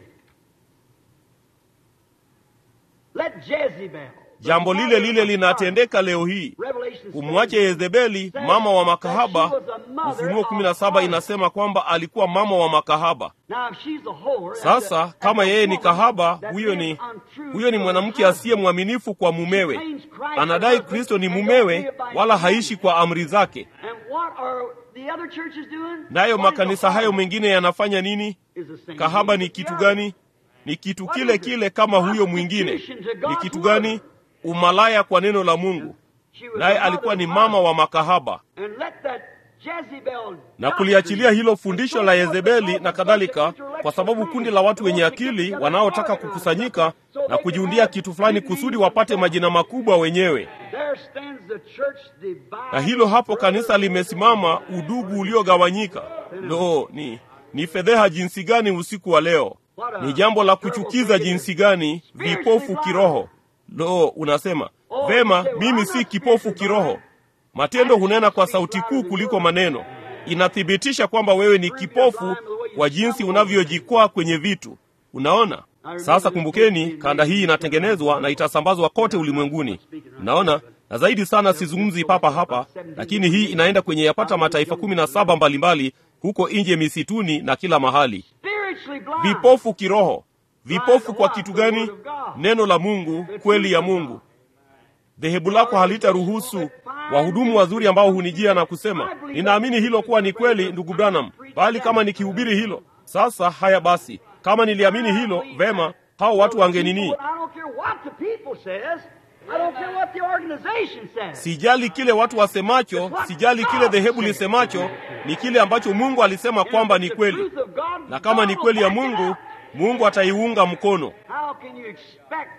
Let Jezebel, Jambo lile lile linatendeka leo hii. Revelation Kumwache 7, Yezebeli, mama wa makahaba. Ufunuo 17 inasema kwamba alikuwa mama wa makahaba. Now, if she's a whore, Sasa and a- kama and a yeye ni woman kahaba, that huyo is ni untrue huyo ni to mwanamke her asiye mwaminifu kwa mumewe. claims Christ Anadai as her Kristo ni husband, mumewe, and don't live by wala his haishi kwa amri zake. And what are the other churches doing? Nayo What is the makanisa hayo whore? mengine yanafanya nini? Is the same Kahaba thing ni as the kitu other. gani? Ni kitu kile kile kama huyo mwingine. Ni kitu gani? Umalaya kwa neno la Mungu. She was Naye a alikuwa ni mother of mama wa makahaba. And let that Jezebel na kuliachilia hilo fundisho la Yezebeli na kadhalika, kwa sababu kundi la watu wenye akili wanaotaka kukusanyika na kujiundia kitu fulani kusudi wapate majina makubwa wenyewe. There stands the church divided. Na hilo hapo kanisa limesimama, udugu uliogawanyika. Lo, ni ni fedheha jinsi gani usiku wa leo! Ni jambo la kuchukiza jinsi gani, vipofu kiroho. Lo, unasema vema, mimi si kipofu kiroho. Matendo hunena kwa sauti kuu kuliko maneno. Inathibitisha kwamba wewe ni kipofu kwa jinsi unavyojikwaa kwenye vitu. Unaona? Sasa kumbukeni, kanda hii inatengenezwa na itasambazwa kote ulimwenguni. Unaona? Na zaidi sana sizungumzi papa hapa, lakini hii inaenda kwenye yapata mataifa kumi na saba mbalimbali huko nje misituni na kila mahali. Spiritually blind. Vipofu kiroho. Vipofu kwa kitu gani? Neno la Mungu, kweli ya Mungu. Dhehebu lako halitaruhusu wahudumu wazuri ambao hunijia na kusema, ninaamini hilo kuwa ni kweli, ndugu Branham, bali kama nikihubiri hilo sasa. Haya basi, kama niliamini hilo vema, hao watu wangenini? I don't care what the people says. I don't care what the organization says. Sijali kile watu wasemacho, sijali kile dhehebu lisemacho, ni kile ambacho Mungu alisema kwamba ni kweli, na kama ni kweli ya Mungu, Mungu ataiunga mkono. How can you expect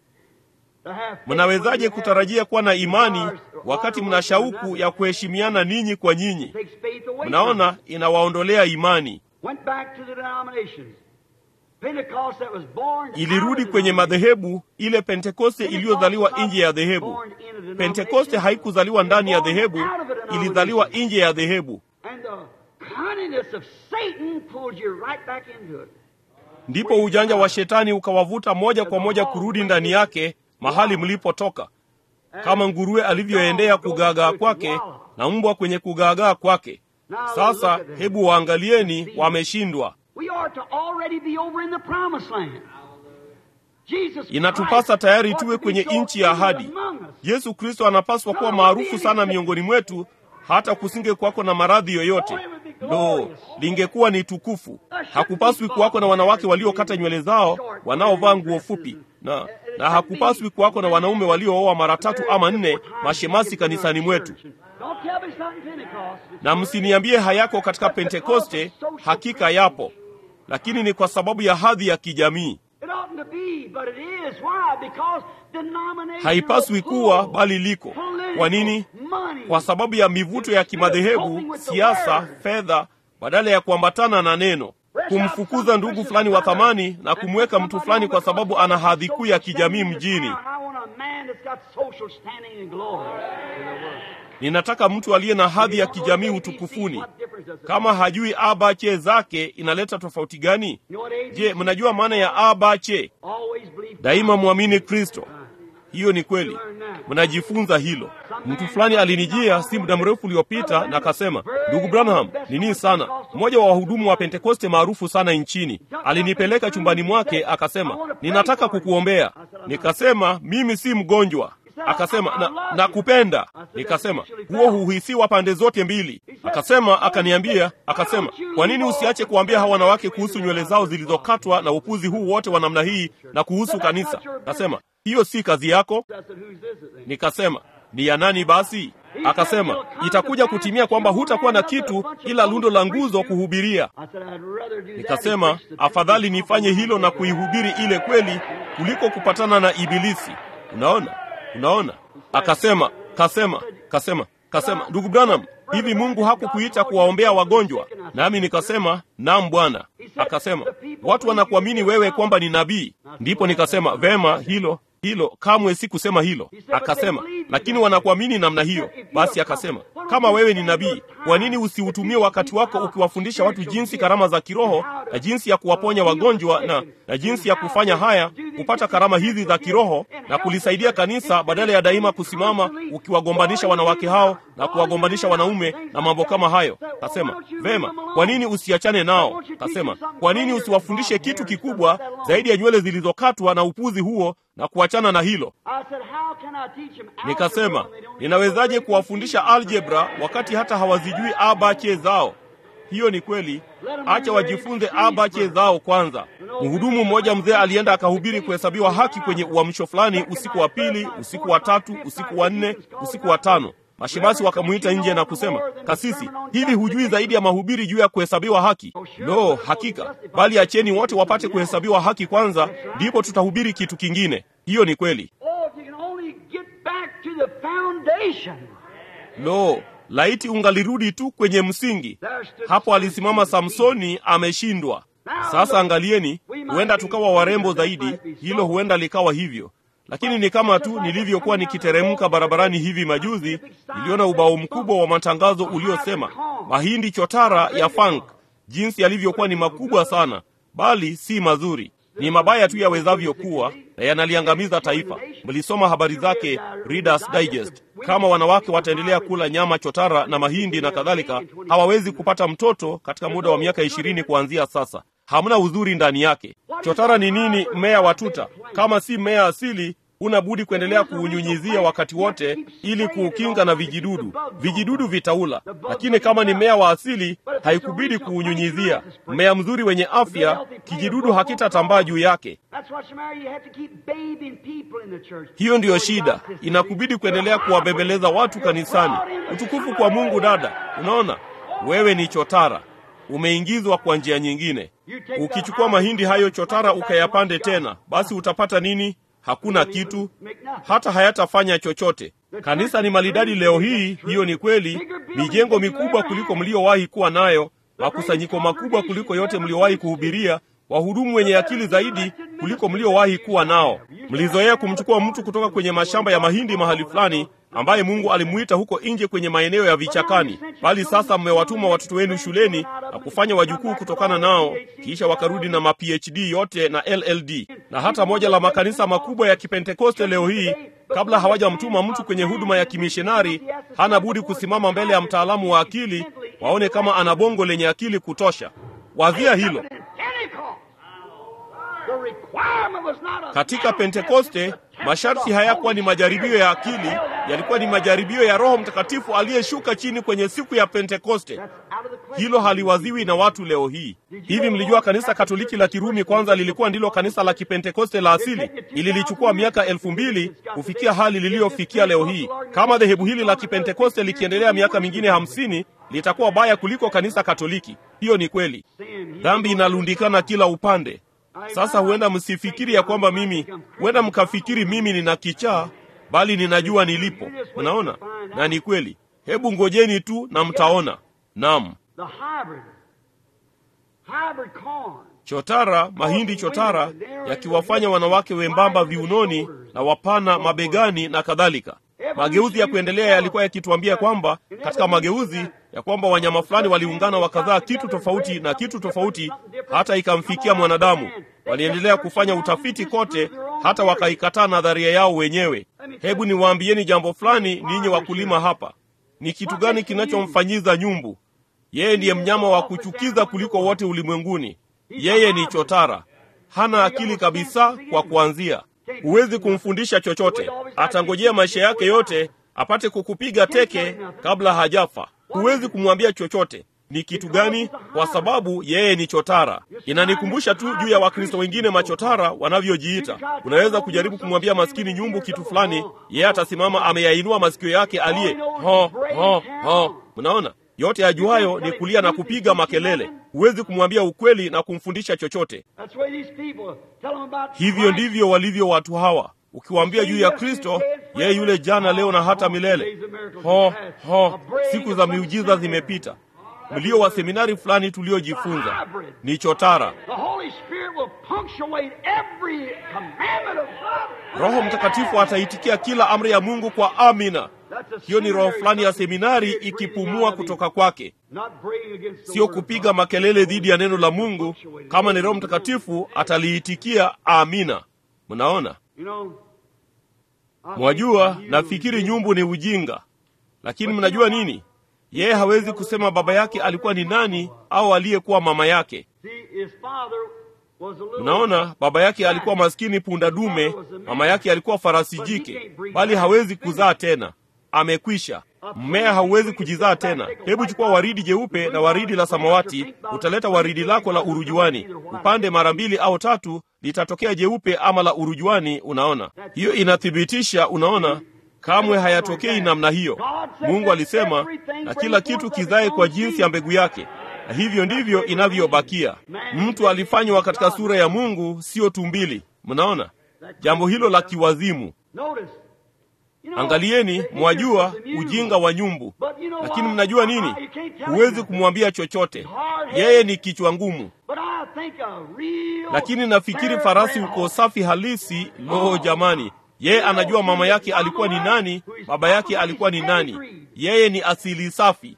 to have faith Mnawezaje when you have- kutarajia kuwa na imani wakati mna shauku ya kuheshimiana ninyi kwa nyinyi? takes faith away from Mnaona, inawaondolea imani. Went back to the denominations. Pentecost that was born Ilirudi kwenye madhehebu, ile Pentekoste iliyozaliwa nje ya dhehebu. Pentekoste haikuzaliwa ndani ya dhehebu, ilizaliwa nje ya dhehebu. And the cunningness of Satan pulled you right back into it. Ndipo ujanja wa shetani ukawavuta moja kwa moja kurudi ndani yake, mahali mlipotoka, kama nguruwe alivyoendea kugaagaa kwake na mbwa kwenye kugaagaa kwake. Sasa hebu waangalieni, wameshindwa. We are to already be over in the promised land. Jesus Inatupasa Christ tayari ought tuwe to be kwenye so nchi ya ahadi. famous among us. Yesu Kristo anapaswa kuwa maarufu sana miongoni mwetu, hata kusinge kuwako na maradhi yoyote. Lo, lingekuwa ni tukufu. Hakupaswi kuwako na wanawake waliokata nywele zao wanaovaa nguo fupi, na na hakupaswi kuwako na wanaume waliooa mara tatu ama nne mashemasi kanisani mwetu. Don't tell me it's not in Pentecost. Na msiniambie hayako katika Pentekoste, hakika yapo, lakini ni kwa sababu ya hadhi ya kijamii. It oughtn't to be, but it is. Why? Because denomination Haipaswi kuwa, bali liko. Kwa nini? Kwa sababu ya mivuto ya kimadhehebu, siasa, fedha, badala ya kuambatana na neno, kumfukuza ndugu fulani wa thamani na kumweka mtu fulani kwa sababu ana hadhi kuu ya kijamii mjini. Ninataka mtu aliye na hadhi ya kijamii utukufuni. Kama hajui abache zake, inaleta tofauti gani? Je, mnajua maana ya abache? Daima mwamini Kristo. Hiyo ni kweli, mnajifunza hilo. Mtu fulani alinijia si muda mrefu uliopita na akasema, ndugu Branham, nini sana, mmoja wa wahudumu wa Pentekoste maarufu sana nchini, alinipeleka chumbani mwake akasema, ninataka kukuombea. Nikasema mimi si mgonjwa. Akasema na, nakupenda. Nikasema huo huhisiwa pande zote mbili. Akasema akaniambia, akasema kwa nini usiache kuambia hawa wanawake kuhusu nywele zao zilizokatwa na upuzi huu wote wa namna hii na kuhusu kanisa? Akasema hiyo si kazi yako. Nikasema ni ya nani basi? Akasema itakuja kutimia kwamba hutakuwa na kitu ila lundo la nguzo kuhubiria. Nikasema afadhali nifanye hilo na kuihubiri ile kweli kuliko kupatana na Ibilisi. Unaona, unaona. Akasema, kasema, kasema, kasema, ndugu Branham, hivi Mungu hakukuita kuwaombea wagonjwa? Nami nikasema naam, Bwana. Akasema watu wanakuamini wewe kwamba ni nabii. Ndipo nikasema vema, hilo hilo kamwe si kusema hilo. Akasema lakini wanakuamini namna hiyo. Basi akasema kama wewe ni nabii, kwa nini usiutumie wakati wako ukiwafundisha watu jinsi karama za kiroho na jinsi ya kuwaponya wagonjwa na, na jinsi ya kufanya haya, kupata karama hizi za kiroho na kulisaidia kanisa, badala ya daima kusimama ukiwagombanisha wanawake hao na kuwagombanisha wanaume na mambo kama hayo. Kasema vema, kwa nini usiachane nao? Kasema kwa nini usiwafundishe kitu kikubwa zaidi ya nywele zilizokatwa na upuzi huo na kuachana na hilo. Nikasema, ninawezaje kuwafundisha aljebra wakati hata hawazijui abache zao? Hiyo ni kweli. Acha wajifunze abache zao kwanza. Mhudumu mmoja mzee alienda akahubiri kuhesabiwa haki kwenye uamsho fulani, usiku wa pili, usiku wa tatu, usiku wa nne, usiku wa tano. Mashemasi wakamuita nje na kusema, kasisi, hivi hujui zaidi ya mahubiri juu ya kuhesabiwa haki? Lo, hakika. Bali acheni wote wapate kuhesabiwa haki kwanza, ndipo tutahubiri kitu kingine. Hiyo ni kweli. Lo, laiti ungalirudi tu kwenye msingi. Hapo alisimama Samsoni, ameshindwa. Sasa angalieni, huenda tukawa warembo zaidi, hilo huenda likawa hivyo lakini ni kama tu nilivyokuwa nikiteremka barabarani hivi majuzi, niliona ubao mkubwa wa matangazo uliosema mahindi chotara ya funk, jinsi yalivyokuwa ni makubwa sana, bali si mazuri, ni mabaya tu yawezavyo kuwa, na yanaliangamiza taifa. Mlisoma habari zake Reader's Digest. Kama wanawake wataendelea kula nyama chotara na mahindi na kadhalika, hawawezi kupata mtoto katika muda wa miaka ishirini kuanzia sasa. Hamna uzuri ndani yake. Chotara ni nini? Mmea wa tuta. Kama si mmea asili, huna budi kuendelea kuunyunyizia wakati wote ili kuukinga na vijidudu. Vijidudu vitaula, lakini kama ni mmea wa asili, haikubidi kuunyunyizia. Mmea mzuri wenye afya, kijidudu hakitatambaa juu yake. Hiyo ndiyo shida, inakubidi kuendelea kuwabembeleza watu kanisani. Utukufu kwa Mungu. Dada, unaona wewe ni chotara umeingizwa kwa njia nyingine. Ukichukua mahindi hayo chotara ukayapande tena, basi utapata nini? Hakuna kitu, hata hayatafanya chochote. Kanisa ni maridadi leo hii, hiyo ni kweli. Mijengo mikubwa kuliko mliowahi kuwa nayo, makusanyiko makubwa kuliko yote mliowahi kuhubiria, wahudumu wenye akili zaidi kuliko mliowahi kuwa nao. Mlizoea kumchukua mtu kutoka kwenye mashamba ya mahindi mahali fulani ambaye Mungu alimuita huko nje kwenye maeneo ya vichakani, bali sasa mmewatuma watoto wenu shuleni na kufanya wajukuu kutokana nao, kisha wakarudi na ma PhD yote na LLD. Na hata moja la makanisa makubwa ya Kipentekoste leo hii, kabla hawajamtuma mtu kwenye huduma ya kimishonari, hana budi kusimama mbele ya mtaalamu wa akili, waone kama ana bongo lenye akili kutosha. Wazia hilo. Katika Pentekoste masharti hayakuwa ni majaribio ya akili, yalikuwa ni majaribio ya Roho Mtakatifu aliyeshuka chini kwenye siku ya Pentekoste. Hilo haliwaziwi na watu leo hii. Hivi mlijua kanisa Katoliki la Kirumi kwanza lilikuwa ndilo kanisa la Kipentekoste la asili? Ililichukua miaka elfu mbili kufikia hali liliyofikia leo hii. Kama dhehebu hili la Kipentekoste likiendelea miaka mingine hamsini litakuwa baya kuliko kanisa Katoliki. Hiyo ni kweli. Dhambi inalundikana kila upande. Sasa huenda msifikiri ya kwamba mimi, huenda mkafikiri mimi nina kichaa, bali ninajua nilipo. Unaona, na ni kweli. Hebu ngojeni tu na mtaona. Naam, chotara, mahindi chotara yakiwafanya wanawake wembamba viunoni na wapana mabegani na kadhalika. Mageuzi ya kuendelea yalikuwa yakituambia kwamba katika mageuzi ya kwamba wanyama fulani waliungana wakazaa kitu tofauti na kitu tofauti, hata ikamfikia mwanadamu. Waliendelea kufanya utafiti kote, hata wakaikataa nadharia yao wenyewe. Hebu niwaambieni jambo fulani, ninyi wakulima hapa. Ni kitu gani kinachomfanyiza nyumbu? Yeye ndiye mnyama wa kuchukiza kuliko wote ulimwenguni. Yeye ni chotara, hana akili kabisa. Kwa kuanzia, huwezi kumfundisha chochote. Atangojea maisha yake yote apate kukupiga teke kabla hajafa. Huwezi kumwambia chochote. Ni kitu gani? Kwa sababu yeye ni chotara. Inanikumbusha tu juu ya Wakristo wengine machotara wanavyojiita. Unaweza kujaribu kumwambia maskini nyumbu kitu fulani, yeye atasimama ameyainua masikio yake aliye ho ho ho. Mnaona, yote ajuayo ni kulia na kupiga makelele. Huwezi kumwambia ukweli na kumfundisha chochote. Hivyo ndivyo walivyo watu hawa. Ukiwaambia juu ya Kristo, yeye yule jana, leo na hata milele. Ho ho, siku za miujiza zimepita. Mlio wa seminari fulani tuliojifunza ni chotara. Roho Mtakatifu ataitikia kila amri ya Mungu kwa amina. hiyo ni roho fulani ya seminari ikipumua kutoka kwake, sio kupiga makelele dhidi ya neno la Mungu. Kama ni Roho Mtakatifu ataliitikia amina. Mnaona, mwajua, nafikiri nyumbu ni ujinga, lakini mnajua nini? Yeye hawezi kusema baba yake alikuwa ni nani au aliyekuwa mama yake. Mnaona, baba yake alikuwa maskini punda dume, mama yake alikuwa farasi jike, bali hawezi kuzaa tena, amekwisha. Mmea hauwezi kujizaa tena. Hebu chukua waridi jeupe na waridi la samawati, utaleta waridi lako la urujuani, upande mara mbili au tatu, litatokea jeupe ama la urujuani. Unaona, hiyo inathibitisha. Unaona, kamwe hayatokei namna hiyo. Mungu alisema, na kila kitu kizae kwa jinsi ya mbegu yake na hivyo ndivyo inavyobakia. Mtu alifanywa katika sura ya Mungu, siyo tumbili. Mnaona jambo hilo la kiwazimu. Angalieni, mwajua ujinga wa nyumbu, lakini mnajua nini? Huwezi kumwambia chochote, yeye ni kichwa ngumu. Lakini nafikiri farasi uko safi halisi. Lo, jamani, yeye anajua mama yake alikuwa ni nani, baba yake alikuwa ni nani. Yeye ni asili safi,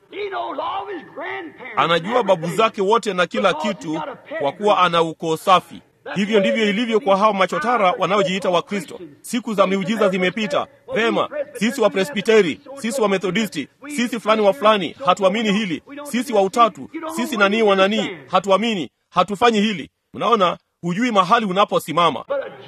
anajua babu zake wote na kila kitu, kwa kuwa ana ukoo safi. Hivyo ndivyo ilivyo kwa hao machotara wanaojiita Wakristo. Siku za miujiza zimepita. Vema, sisi wa Presbiteri, sisi wa Methodisti, sisi fulani wa fulani, hatuamini hili. Sisi wa Utatu, sisi nanii wa nanii, hatuamini, hatufanyi hili. Mnaona, hujui mahali unaposimama.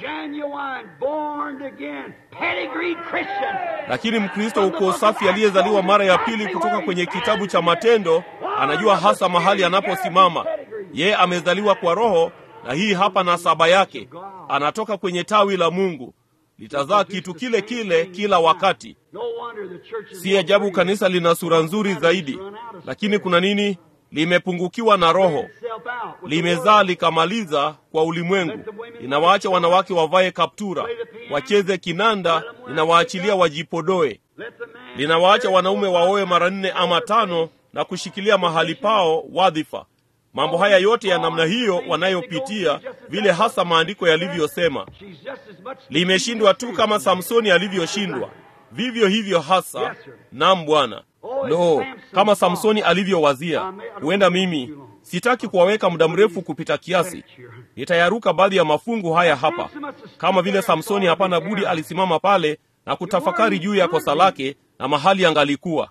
Lakini Mkristo uko safi aliyezaliwa mara ya pili kutoka kwenye kitabu cha Matendo anajua hasa mahali anaposimama. Yeye amezaliwa kwa Roho, na hii hapa na saba yake, anatoka kwenye tawi la Mungu, litazaa kitu kile kile kila wakati. Si ajabu kanisa lina sura nzuri zaidi, lakini kuna nini? Limepungukiwa na Roho, limezaa likamaliza kwa ulimwengu. Linawaacha wanawake wavae kaptura, wacheze kinanda, linawaachilia wajipodoe. Linawaacha wanaume waoe mara nne ama tano na kushikilia mahali pao wadhifa. Mambo haya yote ya namna hiyo wanayopitia, vile hasa maandiko yalivyosema, limeshindwa tu kama Samsoni alivyoshindwa, vivyo hivyo hasa. Naam Bwana. Lo, kama Samsoni alivyowazia. Huenda mimi sitaki kuwaweka muda mrefu kupita kiasi, nitayaruka baadhi ya mafungu haya hapa. Kama vile Samsoni, hapana budi alisimama pale na kutafakari juu ya kosa lake na mahali angalikuwa.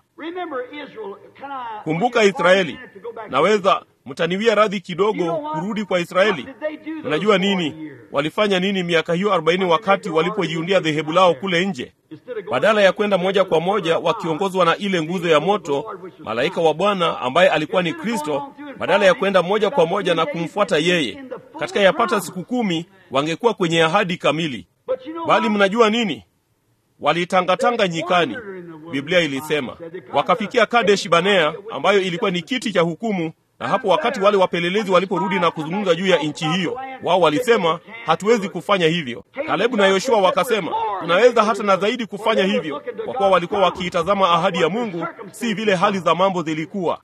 Kumbuka Israeli. Naweza mtaniwia radhi kidogo kurudi kwa Israeli. Unajua nini walifanya nini miaka hiyo arobaini wakati walipojiundia dhehebu lao kule nje? Badala ya kwenda moja kwa moja wakiongozwa na ile nguzo ya moto, malaika wa Bwana ambaye alikuwa ni Kristo, badala ya kwenda moja kwa moja na kumfuata yeye, katika yapata siku kumi wangekuwa kwenye ahadi kamili. Bali mnajua nini? Walitangatanga nyikani, Biblia ilisema, wakafikia Kadesh Banea ambayo ilikuwa ni kiti cha hukumu na hapo wakati wale wapelelezi waliporudi na kuzungumza juu ya nchi hiyo, wao walisema hatuwezi kufanya hivyo. Kalebu na Yoshua wakasema tunaweza hata na zaidi kufanya hivyo, kwa kuwa walikuwa wakiitazama ahadi ya Mungu, si vile hali za mambo zilikuwa.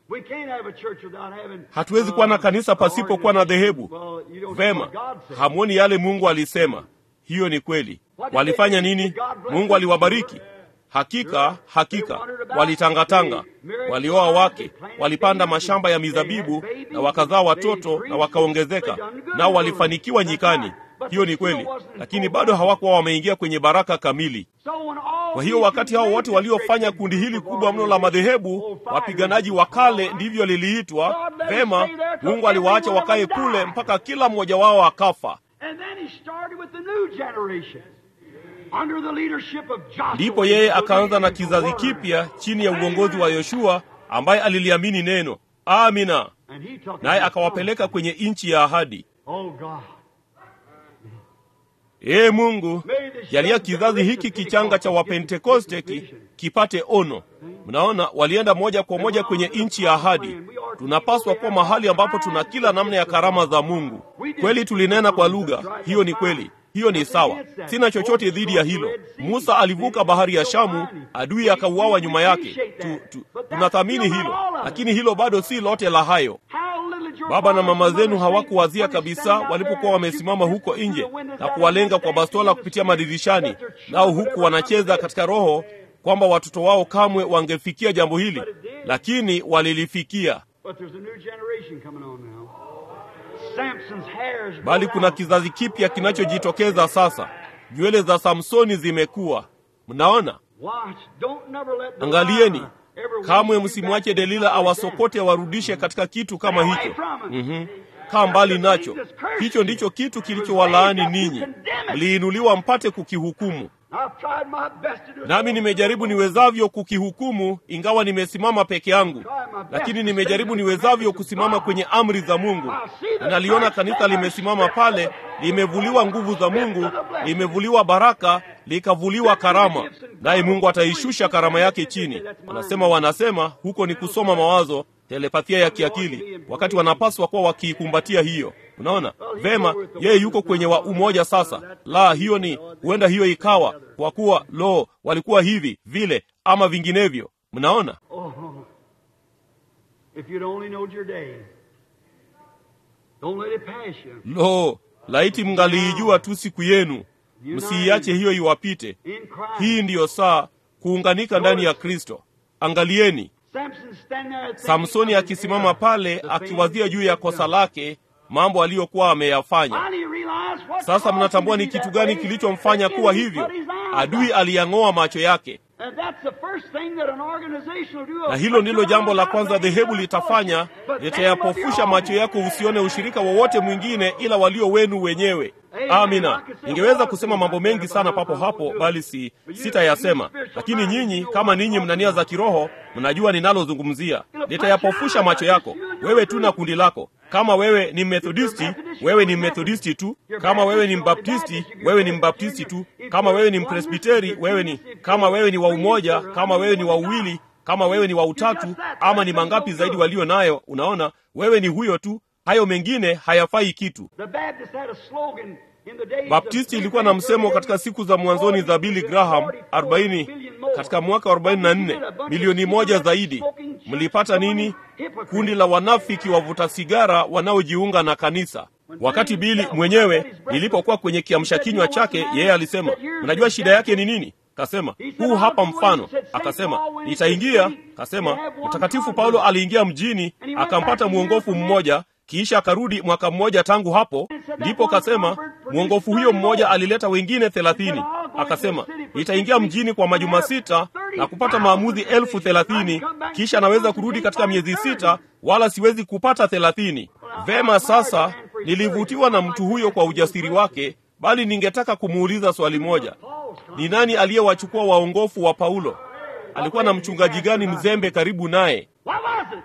Hatuwezi kuwa na kanisa pasipokuwa na dhehebu. Vema, hamwoni yale Mungu alisema? Hiyo ni kweli. Walifanya nini? Mungu aliwabariki. Hakika hakika, walitangatanga, walioa wake, walipanda mashamba ya mizabibu na wakazaa watoto na wakaongezeka, nao walifanikiwa nyikani. Hiyo ni kweli, lakini bado hawakuwa wameingia kwenye baraka kamili. Kwa hiyo wakati hao wote waliofanya kundi hili kubwa mno la madhehebu, wapiganaji wa kale ndivyo liliitwa, vema, Mungu aliwaacha wakae kule mpaka kila mmoja wao akafa. Ndipo yeye akaanza na kizazi kipya chini ya uongozi wa Yoshua ambaye aliliamini neno. Amina. Naye akawapeleka kwenye nchi ya ahadi. Ee Mungu, jalia kizazi hiki kichanga cha Wapentekoste ki, kipate ono. Mnaona, walienda moja kwa moja kwenye nchi ya ahadi. Tunapaswa kuwa mahali ambapo tuna kila namna ya karama za Mungu. Kweli tulinena kwa lugha, hiyo ni kweli. Hiyo ni sawa, sina chochote dhidi ya hilo. Musa alivuka bahari ya Shamu, adui akauawa nyuma yake. Tu, tu, tunathamini hilo, lakini hilo bado si lote la hayo. Baba na mama zenu hawakuwazia kabisa walipokuwa wamesimama huko nje na kuwalenga kwa bastola kupitia madirishani, nao huku wanacheza katika roho kwamba watoto wao kamwe wangefikia jambo hili, lakini walilifikia. But there's a new generation coming on now. Samson's hairs grow Bali kuna out. kizazi kipya kinachojitokeza sasa. Nywele za Samsoni zimekuwa. Mnaona? Watch. Don't never let Angalieni, Delilah ever kamwe lead you msimwache back to Delila something like awasokote awarudishe katika kitu kama Stay hicho. away from it. Mhm. Kaa mbali nacho. Hicho ndicho kitu kilichowalaani ninyi, mliinuliwa mpate kukihukumu. I've tried my best to do it. Nami nimejaribu niwezavyo kukihukumu, ingawa nimesimama peke yangu, lakini nimejaribu niwezavyo kusimama kwenye amri za Mungu. Naliona kanisa limesimama pale, limevuliwa nguvu za Mungu, limevuliwa baraka, likavuliwa karama, naye Mungu ataishusha karama yake chini. Wanasema wanasema huko ni kusoma mawazo, telepathia ya kiakili, wakati wanapaswa kuwa wakiikumbatia hiyo. Unaona vema, yeye yuko kwenye wa umoja sasa. La, hiyo ni huenda, hiyo ikawa kwa kuwa lo, walikuwa hivi vile ama vinginevyo. Mnaona, Oh, if you'd only knowed your day. Don't let it pass you. lo, laiti mngaliijua tu siku yenu, msiiache hiyo iwapite. In Christ. Hii ndiyo saa kuunganika ndani ya Kristo. Angalieni Samson standing there thinking Samsoni of his akisimama error, pale the akiwazia things juu ya he'd kosa done. lake, mambo aliyokuwa ameyafanya. Finally he realized what Sasa caused mnatambua him ni to be kitu that gani way. kilichomfanya The kuwa enemy hivyo. put his eyes Adui out. aliyang'oa macho yake, And that's the first thing that an organization will do. na hilo ndilo jambo la kwanza dhehebu litafanya, litayapofusha macho yako usione ushirika wowote mwingine ila walio wenu wenyewe. Amina. Ningeweza kusema mambo mengi sana papo hapo, bali si sitayasema. Lakini nyinyi kama ninyi mna nia za kiroho, mnajua ninalozungumzia. Litayapofusha macho yako wewe tu na kundi lako. Kama wewe ni Methodisti, wewe ni Methodisti tu. Kama wewe ni Mbaptisti, wewe ni Mbaptisti tu. Kama wewe ni Mpresbiteri, wewe ni kama wewe ni wa umoja, kama wewe ni wa uwili, kama wewe ni wa utatu, ama ni mangapi zaidi walio nayo. Unaona, wewe ni huyo tu. Hayo mengine hayafai kitu. The Baptist had a slogan in the days of Baptisti ilikuwa na msemo katika siku za mwanzoni za Billy Graham 40 katika mwaka 44 milioni moja zaidi. Mlipata nini? Kundi la wanafiki wavuta sigara wanaojiunga na kanisa. Wakati Bili mwenyewe nilipokuwa kwenye kiamsha kinywa chake, yeye alisema, mnajua shida yake ni nini? Kasema huu hapa mfano. Akasema nitaingia. Kasema Mtakatifu Paulo aliingia mjini akampata mwongofu mmoja kisha akarudi mwaka mmoja tangu hapo. Ndipo kasema mwongofu huyo mmoja alileta wengine thelathini. Akasema nitaingia mjini kwa majuma sita na kupata maamuzi elfu thelathini kisha naweza kurudi katika miezi sita, wala siwezi kupata thelathini. Vema, sasa nilivutiwa na mtu huyo kwa ujasiri wake, bali ningetaka kumuuliza swali moja: ni nani aliyewachukua waongofu wa Paulo? Alikuwa na mchungaji gani mzembe karibu naye? What was it?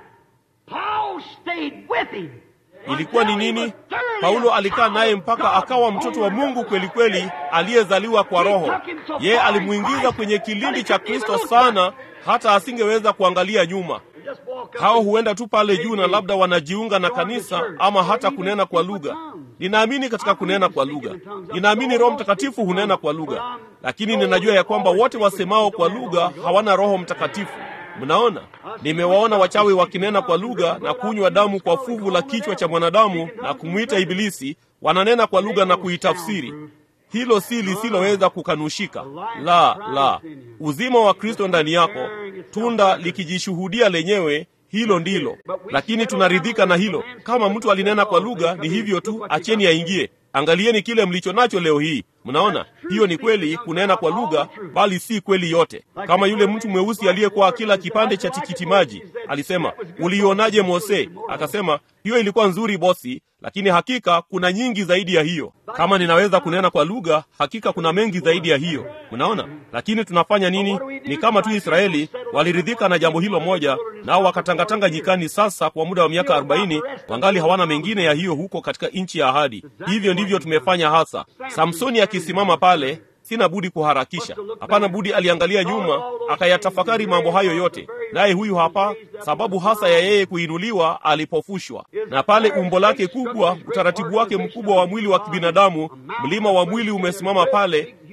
Paul stayed with him. Ilikuwa ni nini? Paulo alikaa naye mpaka akawa mtoto wa Mungu kweli kweli, aliyezaliwa kwa Roho. Yeye alimuingiza kwenye kilindi cha Kristo sana, hata asingeweza kuangalia nyuma. Just walk up Hao and- huenda tu pale juu na labda wanajiunga na kanisa ama hata kunena kwa lugha. Ninaamini katika kunena kwa lugha, ninaamini Roho Mtakatifu hunena kwa lugha, lakini ninajua ya kwamba wote wasemao kwa lugha hawana Roho Mtakatifu. Mnaona, nimewaona wachawi wakinena kwa lugha na kunywa damu kwa fuvu la kichwa cha mwanadamu na kumwita Ibilisi, wananena kwa lugha na kuitafsiri. Hilo si lisiloweza kukanushika. La, la, uzima wa Kristo ndani yako, tunda likijishuhudia lenyewe, hilo ndilo. Lakini tunaridhika na hilo. Kama mtu alinena kwa lugha, ni hivyo tu, acheni aingie. Angalieni kile mlicho nacho leo hii. Mnaona, hiyo ni kweli kunena kwa lugha, bali si kweli yote. Kama yule mtu mweusi aliyekuwa akila kipande cha tikiti maji alisema, ulionaje Mose? Akasema, hiyo ilikuwa nzuri bosi, lakini hakika kuna nyingi zaidi ya hiyo. Kama ninaweza kunena kwa lugha, hakika kuna mengi zaidi ya hiyo. Mnaona, lakini tunafanya nini? Ni kama tu Israeli waliridhika na jambo hilo moja, nao wakatangatanga nyikani sasa kwa muda wa miaka arobaini, wangali hawana mengine ya hiyo huko katika nchi ya ahadi. Hivyo ndivyo tumefanya hasa. Samsoni akisimama pale sina budi kuharakisha. Hapana budi, aliangalia nyuma akayatafakari mambo hayo yote, naye huyu hapa sababu hasa ya yeye kuinuliwa alipofushwa, na pale umbo lake kubwa, utaratibu wake mkubwa wa mwili wa kibinadamu, mlima wa mwili umesimama pale,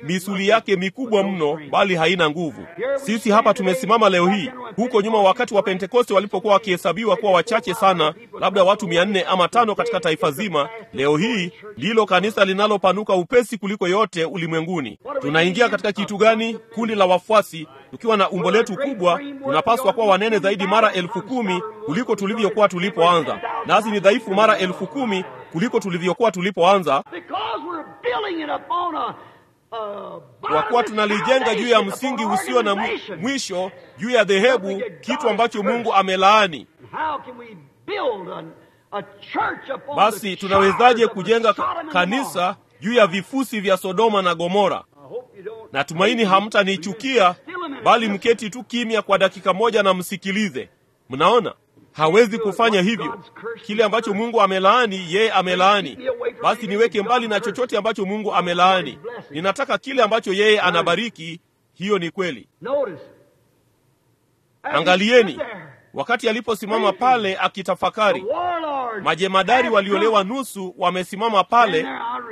misuli yake mikubwa mno, bali haina nguvu. Sisi hapa tumesimama leo hii. Huko nyuma, wakati wa Pentekoste walipokuwa wakihesabiwa kuwa wachache sana, labda watu mia nne ama tano katika taifa zima, leo hii ndilo kanisa linalopanuka upesi kuliko yote ulimwenguni. Tunaingia katika kitu gani? Kundi la wafuasi tukiwa na umbo letu kubwa, tunapaswa kuwa wanene zaidi mara elfu kumi kuliko tulivyokuwa tulipoanza, nasi ni dhaifu mara elfu kumi kuliko tulivyokuwa tulipoanza, kwa kuwa tunalijenga juu ya msingi usio na mwisho, juu ya dhehebu, kitu ambacho Mungu amelaani. Basi tunawezaje kujenga kanisa juu ya vifusi vya Sodoma na Gomora? Natumaini hamtanichukia, bali mketi tu kimya kwa dakika moja na msikilize. Mnaona, hawezi kufanya hivyo. Kile ambacho Mungu amelaani, yeye amelaani. Basi niweke mbali na chochote ambacho Mungu amelaani. Ninataka kile ambacho yeye anabariki. Hiyo ni kweli. Angalieni wakati aliposimama pale akitafakari, majemadari waliolewa nusu wamesimama pale.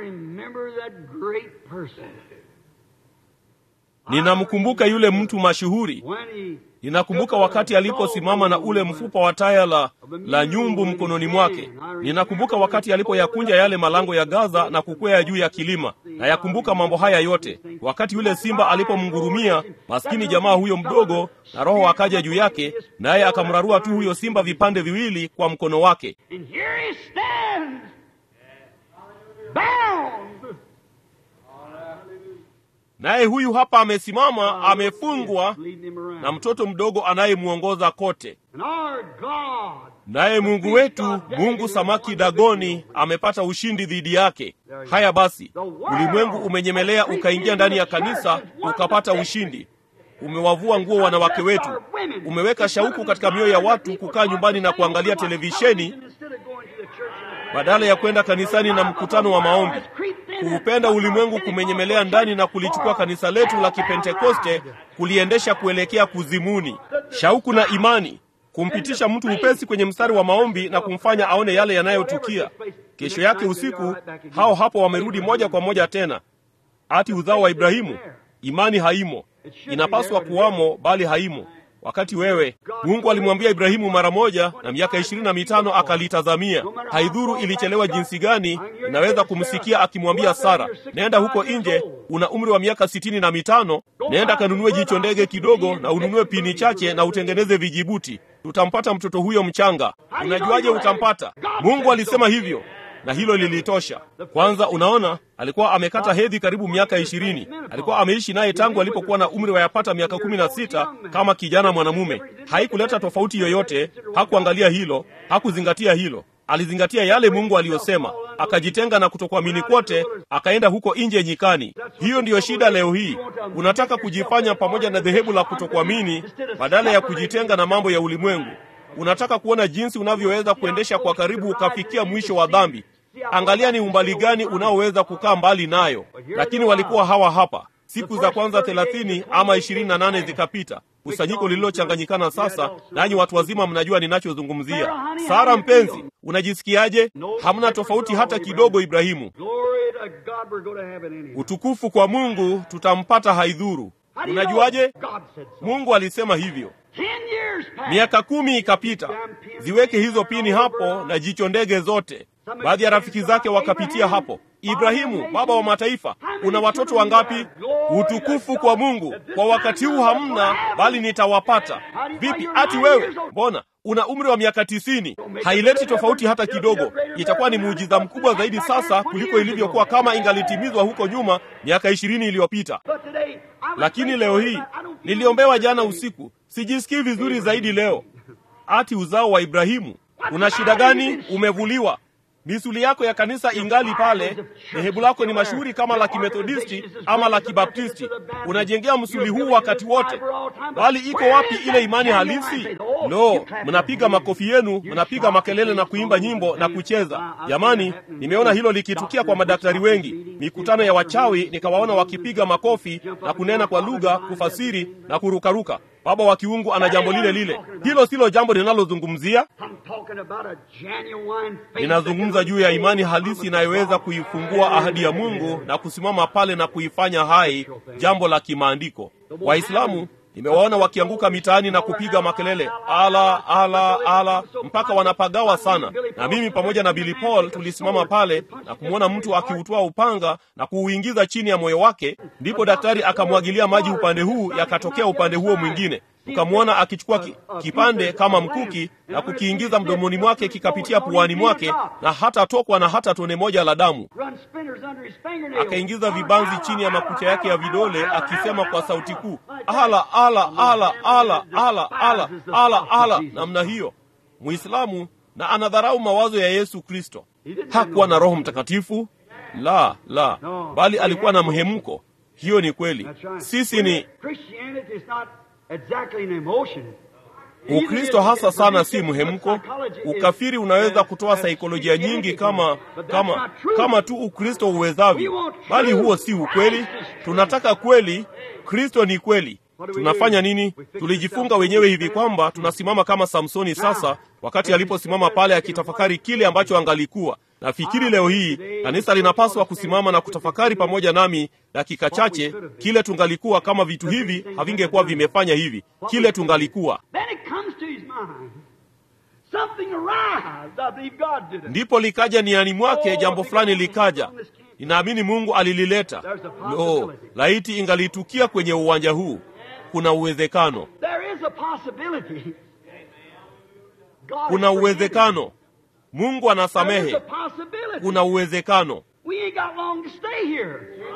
Ninamkumbuka yule mtu mashuhuri. Ninakumbuka wakati aliposimama na ule mfupa wa taya la, la nyumbu mkononi mwake. Ninakumbuka wakati alipoyakunja yale malango ya Gaza na kukwea juu ya kilima. Nayakumbuka mambo haya yote, wakati yule simba alipomngurumia maskini jamaa huyo mdogo, na Roho akaja juu yake, naye akamrarua tu huyo simba vipande viwili kwa mkono wake. Naye huyu hapa amesimama, amefungwa na mtoto mdogo anayemwongoza kote. Naye Mungu wetu, Mungu samaki Dagoni, amepata ushindi dhidi yake. Haya basi, ulimwengu umenyemelea ukaingia ndani ya kanisa ukapata ushindi. Umewavua nguo wanawake wetu, umeweka shauku katika mioyo ya watu kukaa nyumbani na kuangalia televisheni badala ya kwenda kanisani na mkutano wa maombi. Kuupenda ulimwengu kumenyemelea ndani na kulichukua kanisa letu la Kipentekoste kuliendesha kuelekea kuzimuni. Shauku na imani kumpitisha mtu upesi kwenye mstari wa maombi na kumfanya aone yale yanayotukia. Kesho yake usiku, hao hapo wamerudi moja kwa moja tena, ati uzao wa Ibrahimu. Imani haimo, inapaswa kuwamo, bali haimo. Wakati wewe Mungu alimwambia Ibrahimu mara moja, na miaka ishirini na mitano akalitazamia. Haidhuru ilichelewa jinsi gani, inaweza kumsikia akimwambia Sara, nenda huko nje, una umri wa miaka sitini na mitano, nenda kanunue jicho ndege kidogo na ununue pini chache na utengeneze vijibuti, tutampata mtoto huyo mchanga. Unajuaje utampata? Mungu alisema hivyo na hilo lilitosha. Kwanza, unaona, alikuwa amekata hedhi karibu miaka ishirini. Alikuwa ameishi naye tangu alipokuwa na umri wa yapata miaka kumi na sita kama kijana mwanamume. Haikuleta tofauti yoyote. Hakuangalia hilo, hakuzingatia hilo. Alizingatia yale Mungu aliyosema, akajitenga na kutokuamini kwote, akaenda huko nje nyikani. Hiyo ndiyo shida leo hii. Unataka kujifanya pamoja na dhehebu la kutokuamini badala ya kujitenga na mambo ya ulimwengu. Unataka kuona jinsi unavyoweza kuendesha kwa karibu ukafikia mwisho wa dhambi. Angalia ni umbali gani unaoweza kukaa mbali nayo. Lakini walikuwa hawa hapa, siku za kwanza thelathini ama ishirini na nane zikapita, kusanyiko lililochanganyikana sasa, nanyi watu wazima mnajua ninachozungumzia. Sara mpenzi, unajisikiaje? Hamna tofauti hata kidogo. Ibrahimu, utukufu kwa Mungu, tutampata haidhuru. Unajuaje? Mungu alisema hivyo. Miaka kumi ikapita, ziweke hizo pini hapo na jicho ndege zote. Baadhi ya rafiki zake wakapitia hapo. Ibrahimu, baba wa mataifa, una watoto wangapi? Utukufu kwa Mungu, kwa wakati huu hamna, bali nitawapata. Vipi ati wewe? Mbona una umri wa miaka tisini? Haileti tofauti hata kidogo. Itakuwa ni muujiza mkubwa zaidi sasa kuliko ilivyokuwa kama ingalitimizwa huko nyuma miaka ishirini iliyopita. Lakini leo hii niliombewa jana usiku, sijisikii vizuri zaidi leo. Ati uzao wa Ibrahimu, una shida gani? Umevuliwa misuli yako ya kanisa ingali pale. Dhehebu lako ni mashuhuri kama la Kimethodisti ama la Kibaptisti, unajengea msuli huu wakati wote, bali iko wapi ile imani halisi? Lo, mnapiga makofi yenu, mnapiga makelele na kuimba nyimbo na kucheza. Jamani, nimeona hilo likitukia kwa madaktari wengi, mikutano ya wachawi, nikawaona wakipiga makofi na kunena kwa lugha, kufasiri na kurukaruka. baba wa kiungu ana jambo lile lile. Hilo silo jambo linalozungumzia. I'm talking about a genuine faith Ninazungumza juu ya imani halisi inayoweza kuifungua ahadi ya Mungu na kusimama pale na kuifanya hai, jambo la kimaandiko. Waislamu nimewaona wakianguka mitaani na kupiga makelele ala ala ala mpaka wanapagawa sana, na mimi pamoja na Billy Paul tulisimama pale na kumwona mtu akiutoa upanga na kuuingiza chini ya moyo wake. Ndipo daktari akamwagilia maji upande huu, yakatokea upande huo mwingine ukamwona akichukua ki, kipande kama mkuki na kukiingiza mdomoni mwake kikapitia puani mwake na hata tokwa na hata tone moja la damu. Run splinters under his fingernails. Akaingiza vibanzi chini ya makucha yake ya vidole akisema kwa sauti kuu, ala ala ala ala ala ala ala ala, namna hiyo. Muislamu na anadharau mawazo ya Yesu Kristo. Hakuwa na Roho Mtakatifu, la la, bali alikuwa na mhemko. Hiyo ni kweli. That's right. Sisi ni Christianity is not exactly an emotion. Ukristo hasa sana si mhemko. Ukafiri unaweza kutoa saikolojia nyingi kama kama kama tu Ukristo uwezavyo, bali huo si ukweli. Tunataka kweli. Kristo ni kweli. Tunafanya nini? Tulijifunga wenyewe hivi kwamba tunasimama kama Samsoni sasa, wakati aliposimama pale akitafakari kile ambacho angalikuwa. Nafikiri leo hii kanisa linapaswa kusimama na kutafakari pamoja nami dakika chache kile tungalikuwa kama vitu hivi havingekuwa vimefanya hivi, kile tungalikuwa Then it comes to his mind. Something arrives. I believe God did it. ndipo likaja niani mwake jambo fulani likaja. Ninaamini Mungu alilileta. Lo, laiti ingalitukia kwenye uwanja huu. Kuna uwezekano, There is a possibility. God kuna is forgiving. uwezekano. Mungu There is anasamehe, a possibility. kuna uwezekano. We ain't got long to stay here.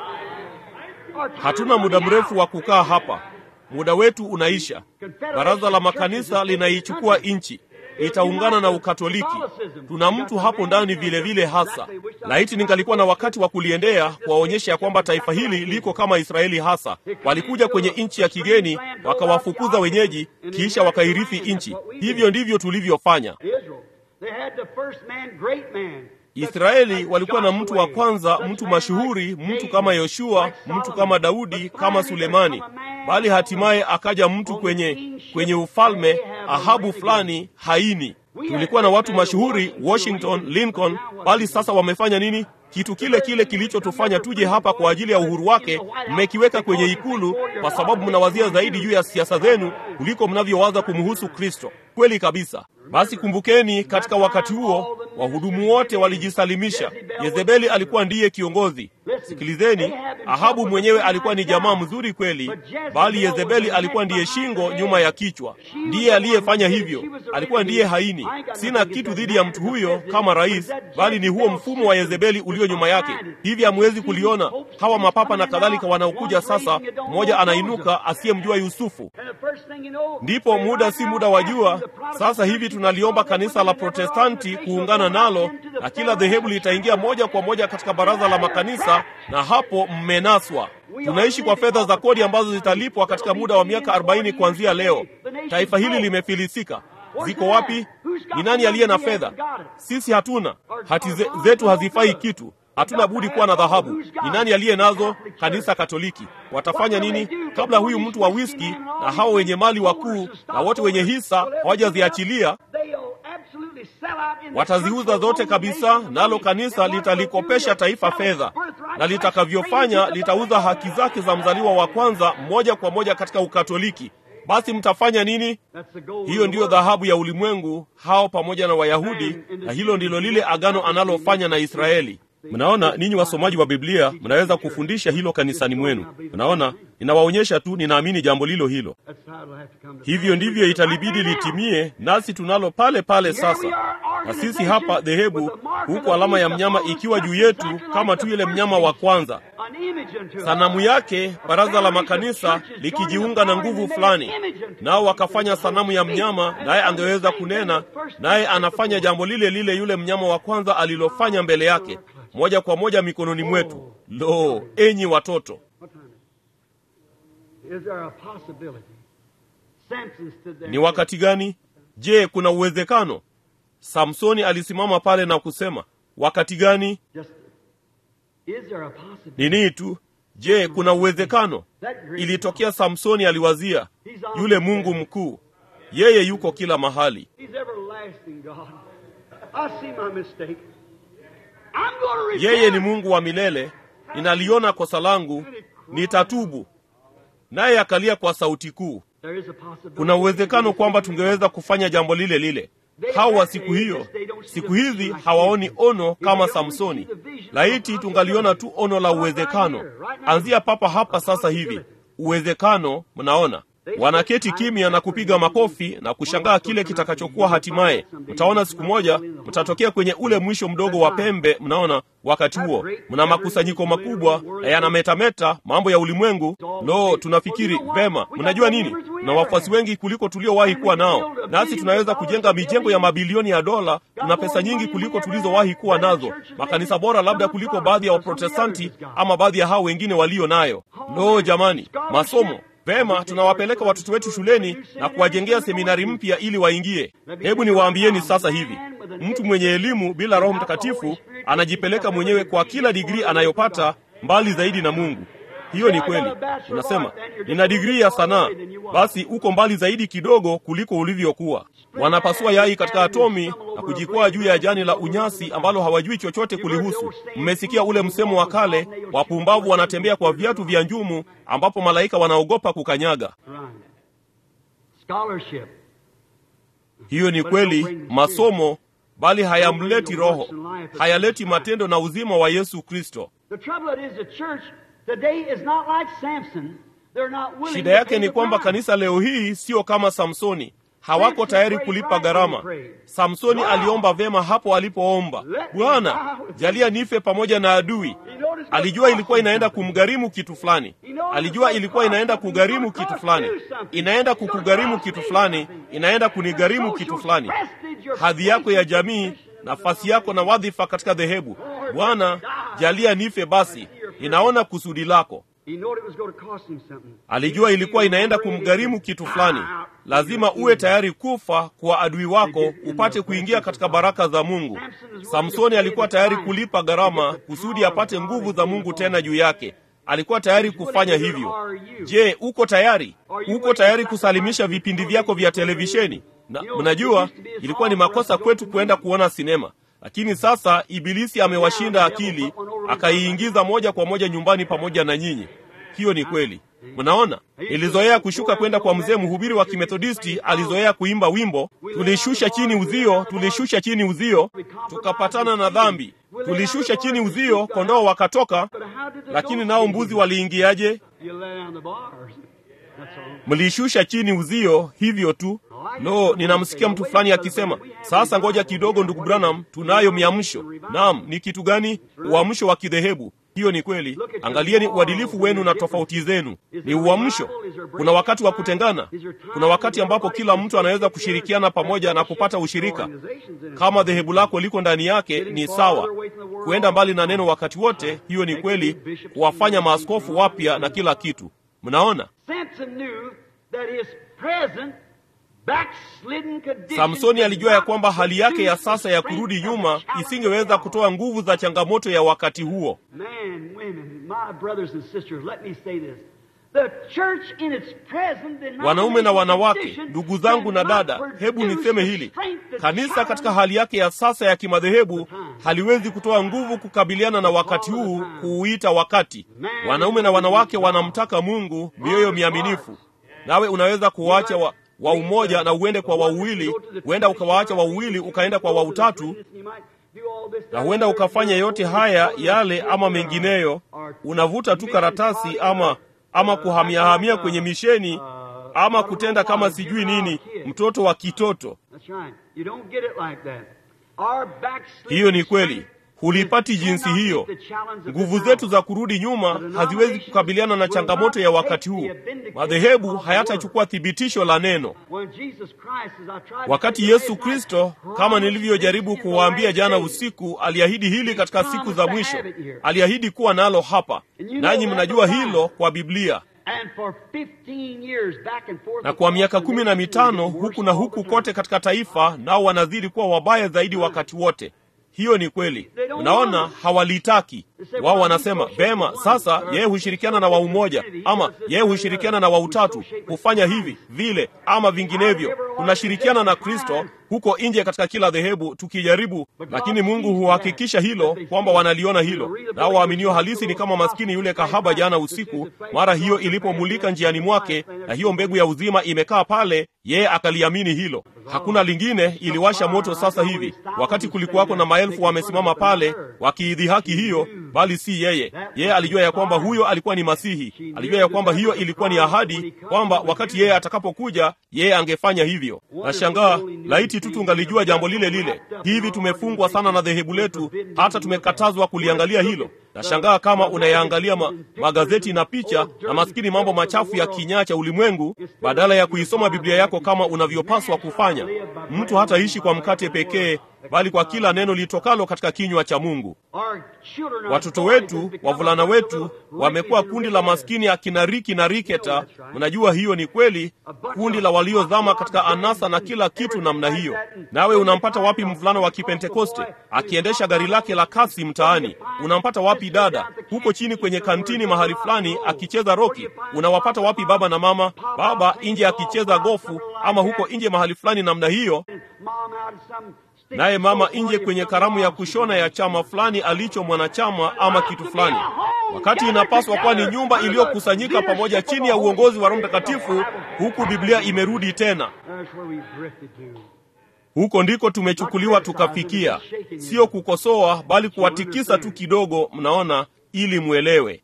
Our time Hatuna is muda running mrefu out. wa kukaa hapa, muda wetu unaisha. Baraza la makanisa linaichukua nchi, itaungana na Ukatoliki. Tuna mtu hapo ndani vile vile hasa. Laiti ningalikuwa na wakati wa kuliendea kuwaonyesha ya kwamba taifa hili liko kama Israeli hasa. Walikuja kwenye nchi ya kigeni, wakawafukuza wenyeji, kisha wakairithi nchi. Hivyo ndivyo tulivyofanya. Israel. They had the first man, great man. Israeli walikuwa na mtu wa kwanza, mtu mashuhuri, mtu kama Yoshua, mtu kama Daudi, kama Sulemani, bali hatimaye akaja mtu kwenye kwenye ufalme, Ahabu fulani haini. Tulikuwa na watu mashuhuri, Washington, Lincoln, bali sasa wamefanya nini? Kitu kile kile kilichotufanya tuje hapa kwa ajili ya uhuru wake, mmekiweka kwenye ikulu kwa sababu mnawazia zaidi juu ya siasa zenu kuliko mnavyowaza kumhusu Kristo. Kweli kabisa. Basi kumbukeni, katika wakati huo wahudumu wote walijisalimisha. Yezebeli alikuwa ndiye kiongozi. Sikilizeni, Ahabu mwenyewe alikuwa ni jamaa mzuri kweli, bali Yezebeli alikuwa ndiye shingo nyuma ya kichwa. Ndiye aliyefanya hivyo, alikuwa ndiye haini. Sina kitu dhidi ya mtu huyo kama rais, bali ni huo mfumo wa Yezebeli ulio nyuma yake. Hivi hamwezi kuliona hawa mapapa na kadhalika wanaokuja sasa? Mmoja anainuka asiyemjua Yusufu. And the first thing you know, Ndipo muda si muda wa jua. Sasa hivi tunaliomba kanisa la Protestanti kuungana nalo, na kila dhehebu litaingia moja kwa moja katika baraza la makanisa, na hapo mmenaswa. Tunaishi kwa fedha za kodi ambazo zitalipwa katika muda wa miaka 40 kuanzia leo. Taifa hili limefilisika. Ziko wapi? Ni nani aliye na fedha? Sisi hatuna. Hati ze, zetu hazifai kitu. Hatuna budi kuwa na dhahabu. Ni nani aliye nazo? Kanisa Katoliki. Watafanya nini kabla huyu mtu wa whisky na hao wenye mali wakuu na wote wenye hisa hawajaziachilia? they'll absolutely sell out in the Wataziuza church zote kabisa, nalo kanisa litalikopesha taifa fedha, na litakavyofanya litauza haki zake za mzaliwa wa kwanza moja kwa moja katika Ukatoliki. Basi mtafanya nini? That's the gold Hiyo ndiyo dhahabu ya ulimwengu, hao pamoja na Wayahudi, na hilo ndilo lile agano analofanya na Israeli. Mnaona, ninyi wasomaji wa Biblia mnaweza kufundisha hilo kanisani mwenu. Mnaona, ninawaonyesha tu, ninaamini jambo lilo hilo. That's how it'll have to come to Hivyo ndivyo italibidi litimie, nasi tunalo pale pale sasa. Na sisi hapa dhehebu, huku alama ya mnyama ikiwa juu yetu kama tu yule mnyama wa kwanza, An image unto us. sanamu yake, baraza la makanisa likijiunga na nguvu fulani, nao wakafanya sanamu ya mnyama, naye angeweza kunena, naye anafanya jambo lile lile yule mnyama wa kwanza alilofanya mbele yake, moja kwa moja mikononi mwetu. Lo, enyi watoto! What time is it? Is there a possibility? Samson stood there. Ni wakati gani? Je, kuna uwezekano? Samsoni alisimama pale na kusema, wakati gani? Just, is there a possibility? Nini tu? Je, kuna uwezekano? Ilitokea Samsoni aliwazia, yule Mungu mkuu, yeye yuko kila mahali. Yeye ni Mungu wa milele, ninaliona kosa langu, nitatubu. Naye akalia kwa sauti kuu. Kuna uwezekano kwamba tungeweza kufanya jambo lile lile. Hao wa siku hiyo, siku hizi hawaoni ono kama Samsoni. Laiti tungaliona tu ono la uwezekano. Anzia papa hapa sasa hivi, uwezekano. Mnaona, wanaketi kimya na kupiga makofi na kushangaa kile kitakachokuwa hatimaye. Mtaona siku moja mtatokea kwenye ule mwisho mdogo wa pembe. Mnaona, wakati huo mna makusanyiko makubwa na yanametameta mambo ya ulimwengu. Lo, tunafikiri vema. Mnajua nini? Na wafuasi wengi kuliko tuliowahi kuwa nao, nasi tunaweza kujenga mijengo ya mabilioni ya dola. Tuna pesa nyingi kuliko tulizowahi kuwa nazo, makanisa bora labda kuliko baadhi ya Waprotestanti ama baadhi ya hao wengine walio nayo. Lo, jamani, masomo Vema, tunawapeleka watoto wetu shuleni na kuwajengea seminari mpya ili waingie. Hebu niwaambieni sasa hivi, mtu mwenye elimu bila Roho Mtakatifu anajipeleka mwenyewe kwa kila digrii anayopata mbali zaidi na Mungu. Hiyo ni kweli. Unasema nina digrii ya sanaa, basi uko mbali zaidi kidogo kuliko ulivyokuwa. Wanapasua yai katika atomi na kujikwaa juu ya jani la unyasi ambalo hawajui chochote kulihusu. Mmesikia ule msemo wa kale, wapumbavu wanatembea kwa viatu vya njumu, ambapo malaika wanaogopa kukanyaga. Hiyo ni kweli, masomo bali hayamleti Roho, hayaleti matendo na uzima wa Yesu Kristo. Shida yake ni kwamba kanisa leo hii sio kama Samsoni, hawako tayari kulipa gharama. Samsoni aliomba vema hapo alipoomba, Bwana jalia nife pamoja na adui. Alijua ilikuwa inaenda kumgharimu kitu fulani, alijua ilikuwa inaenda kugharimu kitu fulani, inaenda kukugharimu kitu fulani, inaenda kunigharimu kitu fulani, hadhi yako ya jamii, nafasi yako na wadhifa katika dhehebu. Bwana jalia nife basi, ninaona kusudi lako. Alijua ilikuwa inaenda kumgharimu kitu fulani. Lazima uwe tayari kufa kwa adui wako upate kuingia katika baraka za Mungu. Samsoni alikuwa tayari kulipa gharama kusudi apate nguvu za Mungu tena juu yake. Alikuwa tayari kufanya hivyo. Je, uko tayari? Uko tayari kusalimisha vipindi vyako vya televisheni? Na mnajua ilikuwa ni makosa kwetu kuenda kuona sinema, lakini sasa Ibilisi amewashinda akili, akaiingiza moja kwa moja nyumbani pamoja na nyinyi. Hiyo ni kweli. Mnaona, nilizoea kushuka kwenda kwa mzee mhubiri wa Kimethodisti, alizoea kuimba wimbo, tulishusha chini uzio, tulishusha chini uzio, tukapatana na dhambi, tulishusha chini uzio, kondoo wakatoka, lakini nao mbuzi waliingiaje? Mlishusha chini uzio, hivyo tu. Lo, ninamsikia mtu fulani akisema, sasa ngoja kidogo, ndugu Branham, tunayo miamsho. Naam, ni kitu gani? Uamsho wa kidhehebu. Hiyo ni kweli. Angalieni uadilifu wenu na tofauti zenu. Ni uamsho. Kuna wakati wa kutengana, kuna wakati ambapo kila mtu anaweza kushirikiana pamoja na kupata ushirika. Kama dhehebu lako liko ndani yake, ni sawa. Kuenda mbali na neno wakati wote, hiyo ni kweli, kuwafanya maaskofu wapya na kila kitu. Mnaona, Samsoni alijua ya kwamba hali yake ya sasa ya kurudi nyuma isingeweza kutoa nguvu za changamoto ya wakati huo. Wanaume na wanawake, ndugu zangu na dada, hebu niseme hili: kanisa katika hali yake ya sasa ya kimadhehebu haliwezi kutoa nguvu kukabiliana na wakati huu, kuuita wakati. Wanaume na wanawake wanamtaka Mungu, mioyo miaminifu. Nawe unaweza kuwacha wa wa umoja na uende kwa wauwili, huenda ukawaacha wauwili ukaenda kwa wautatu, na huenda ukafanya yote haya yale ama mengineyo. Unavuta tu karatasi ama ama kuhamiahamia kwenye misheni ama kutenda kama sijui nini, mtoto wa kitoto. Hiyo ni kweli, hulipati jinsi hiyo. Nguvu zetu za kurudi nyuma haziwezi kukabiliana na changamoto ya wakati huu. Madhehebu hayatachukua thibitisho la neno. Wakati Yesu Kristo, kama nilivyojaribu kuwaambia jana usiku, aliahidi hili katika siku za mwisho, aliahidi kuwa nalo hapa, nanyi mnajua hilo kwa Biblia na kwa miaka kumi na mitano huku na huku kote katika taifa, nao wanazidi kuwa wabaya zaidi wakati wote. Hiyo ni kweli. Unaona, hawalitaki. Wao wanasema vema, sasa yeye hushirikiana na wa umoja, ama yeye hushirikiana na wa utatu, hufanya hivi vile ama vinginevyo. Tunashirikiana na Kristo huko nje katika kila dhehebu tukijaribu, lakini Mungu huhakikisha hilo kwamba wanaliona hilo. Nao waaminio halisi ni kama maskini yule kahaba jana usiku, mara hiyo ilipomulika njiani mwake, na hiyo mbegu ya uzima imekaa pale, yeye akaliamini hilo. Hakuna lingine, iliwasha moto sasa hivi, wakati kulikuwako na maelfu wamesimama pale wakiidhihaki hiyo, bali si yeye. Yeye alijua ya kwamba huyo alikuwa ni Masihi, alijua ya kwamba hiyo ilikuwa ni ahadi, kwamba wakati yeye atakapokuja, yeye angefanya hivyo. Nashangaa laiti tu tungalijua jambo lile lile. Hivi tumefungwa sana na dhehebu letu, hata tumekatazwa kuliangalia hilo. Nashangaa kama unayaangalia ma, magazeti na picha na maskini mambo machafu ya kinyaa cha ulimwengu, badala ya kuisoma Biblia yako kama unavyopaswa kufanya. Mtu hataishi kwa mkate pekee, bali kwa kila neno litokalo katika kinywa cha Mungu. Watoto wetu, wavulana wetu, wamekuwa kundi la maskini akina Riki na Riketa. Mnajua hiyo ni kweli, kundi la waliozama katika anasa na kila kitu namna hiyo. Nawe unampata wapi mvulana wa Kipentekoste akiendesha gari lake la kasi mtaani? Unampata wapi dada huko chini kwenye kantini mahali fulani akicheza roki? Unawapata wapi baba na mama? Baba nje akicheza gofu, ama huko nje mahali fulani namna hiyo naye mama nje kwenye karamu ya kushona ya chama fulani alicho mwanachama ama kitu fulani, wakati inapaswa kuwa ni nyumba iliyokusanyika pamoja chini ya uongozi wa Roho Mtakatifu, huku Biblia imerudi tena. Huko ndiko tumechukuliwa tukafikia, sio kukosoa, bali kuwatikisa tu kidogo, mnaona, ili mwelewe.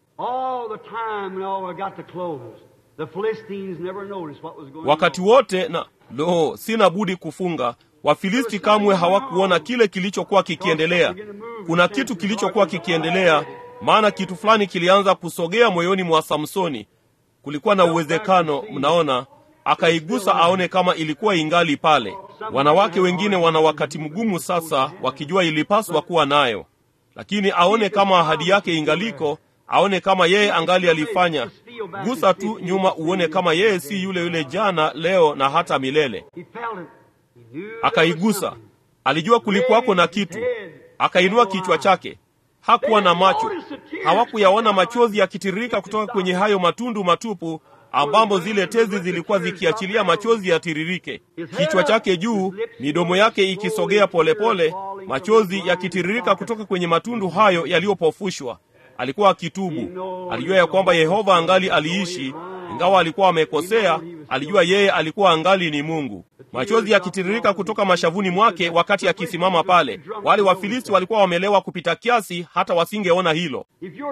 Wakati wote na lo, sina budi kufunga Wafilisti kamwe hawakuona kile kilichokuwa kikiendelea. Kuna kitu kilichokuwa kikiendelea, maana kitu fulani kilianza kusogea moyoni mwa Samsoni. Kulikuwa na uwezekano, mnaona, akaigusa aone kama ilikuwa ingali pale. Wanawake wengine wana wakati mgumu sasa, wakijua ilipaswa kuwa nayo, lakini aone kama ahadi yake ingaliko, aone kama yeye angali alifanya. Gusa tu nyuma uone kama yeye si yule yule jana, leo na hata milele. Akaigusa, alijua kulikuwako na kitu. Akainua kichwa chake, hakuwa na macho, hawakuyaona machozi yakitiririka kutoka kwenye hayo matundu matupu ambamo zile tezi zilikuwa zikiachilia machozi yatiririke. Kichwa chake juu, midomo yake ikisogea polepole, machozi yakitiririka kutoka kwenye matundu hayo yaliyopofushwa. Alikuwa akitubu, alijua ya kwamba Yehova angali aliishi, ingawa alikuwa amekosea. Alijua yeye alikuwa angali ni Mungu. Machozi yakitiririka kutoka mashavuni mwake wakati akisimama pale. Wale Wafilisti walikuwa wamelewa kupita kiasi, hata wasingeona hilo.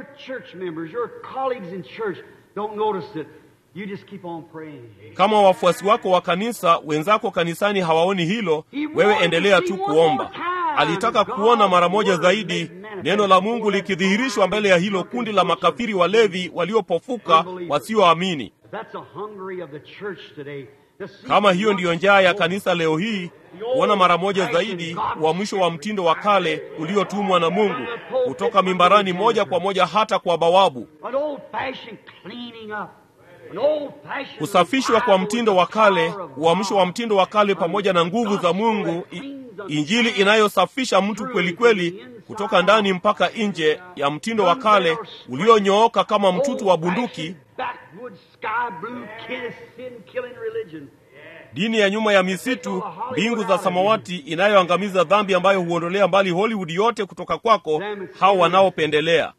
Kama wafuasi wako wa kanisa wenzako kanisani hawaoni hilo, wewe endelea tu kuomba. Alitaka kuona mara moja zaidi neno la Mungu likidhihirishwa mbele ya hilo kundi la makafiri walevi waliopofuka wasioamini. Kama hiyo ndiyo njaa ya kanisa leo hii, kuona mara moja zaidi uamsho wa mtindo wa kale uliotumwa na Mungu kutoka mimbarani moja kwa moja hata kwa bawabu, kusafishwa kwa mtindo wa kale, uamsho wa mtindo wa kale pamoja na nguvu za Mungu, injili inayosafisha mtu kweli kweli kutoka ndani mpaka nje ya mtindo wa kale ulionyooka kama mtutu wa bunduki, dini ya nyuma ya misitu, mbingu za samawati inayoangamiza dhambi, ambayo huondolea mbali Hollywood yote kutoka kwako, hao wanaopendelea.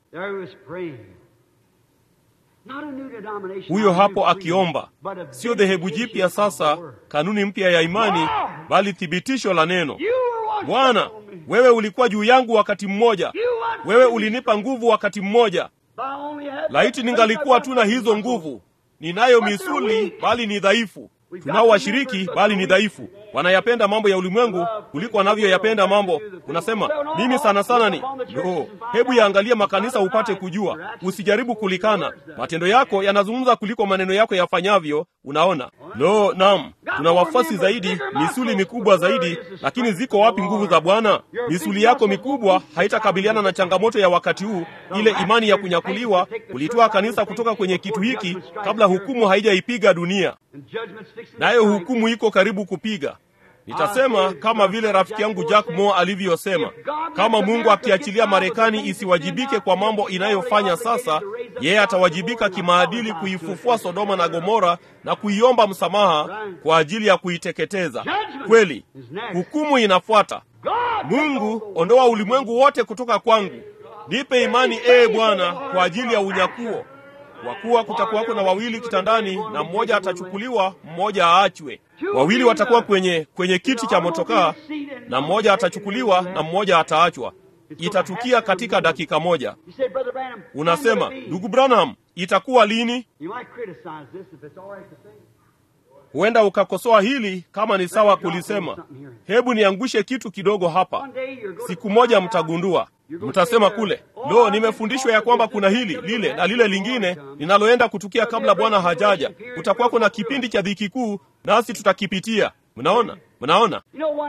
Huyo hapo akiomba, sio dhehebu jipya sasa, kanuni mpya ya imani, bali thibitisho la neno. Bwana, wewe ulikuwa juu yangu wakati mmoja, wewe ulinipa nguvu wakati mmoja. Laiti ningalikuwa tu na hizo nguvu. Ninayo misuli, bali ni dhaifu. Tunao washiriki, bali ni dhaifu. Wanayapenda mambo ya ulimwengu kuliko wanavyoyapenda mambo. Unasema mimi sana sana ni no. Hebu yaangalia makanisa upate kujua, usijaribu kulikana. Matendo yako yanazungumza kuliko maneno yako yafanyavyo. Unaona? Lo, naam, tuna wafuasi zaidi, misuli mikubwa zaidi, lakini ziko wapi nguvu za Bwana? Misuli yako mikubwa haitakabiliana na changamoto ya wakati huu, ile imani ya kunyakuliwa, kulitoa kanisa kutoka kwenye kitu hiki kabla hukumu haijaipiga dunia, nayo hukumu iko karibu kupiga. Nitasema kama vile rafiki yangu Jack Moore alivyosema, kama Mungu akiachilia Marekani isiwajibike kwa mambo inayofanya sasa, yeye atawajibika kimaadili kuifufua Sodoma na Gomora na kuiomba msamaha kwa ajili ya kuiteketeza. Kweli, hukumu inafuata. Mungu, ondoa ulimwengu wote kutoka kwangu, nipe imani, ee Bwana, kwa ajili ya unyakuo kwa kuwa kutakuwako na wawili kitandani, na mmoja atachukuliwa, mmoja aachwe. Wawili watakuwa kwenye kwenye kiti cha motokaa, na mmoja atachukuliwa na mmoja ataachwa. Itatukia katika dakika moja. Unasema, ndugu Branham, itakuwa lini? Huenda ukakosoa hili kama ni sawa kulisema. Hebu niangushe kitu kidogo hapa. Siku moja mtagundua Mtasema kule, lo, nimefundishwa ya kwamba kuna hili lile na lile lingine linaloenda kutukia kabla Bwana hajaja. Kutakuwako na kipindi cha dhiki kuu, nasi tutakipitia. Mnaona, mnaona.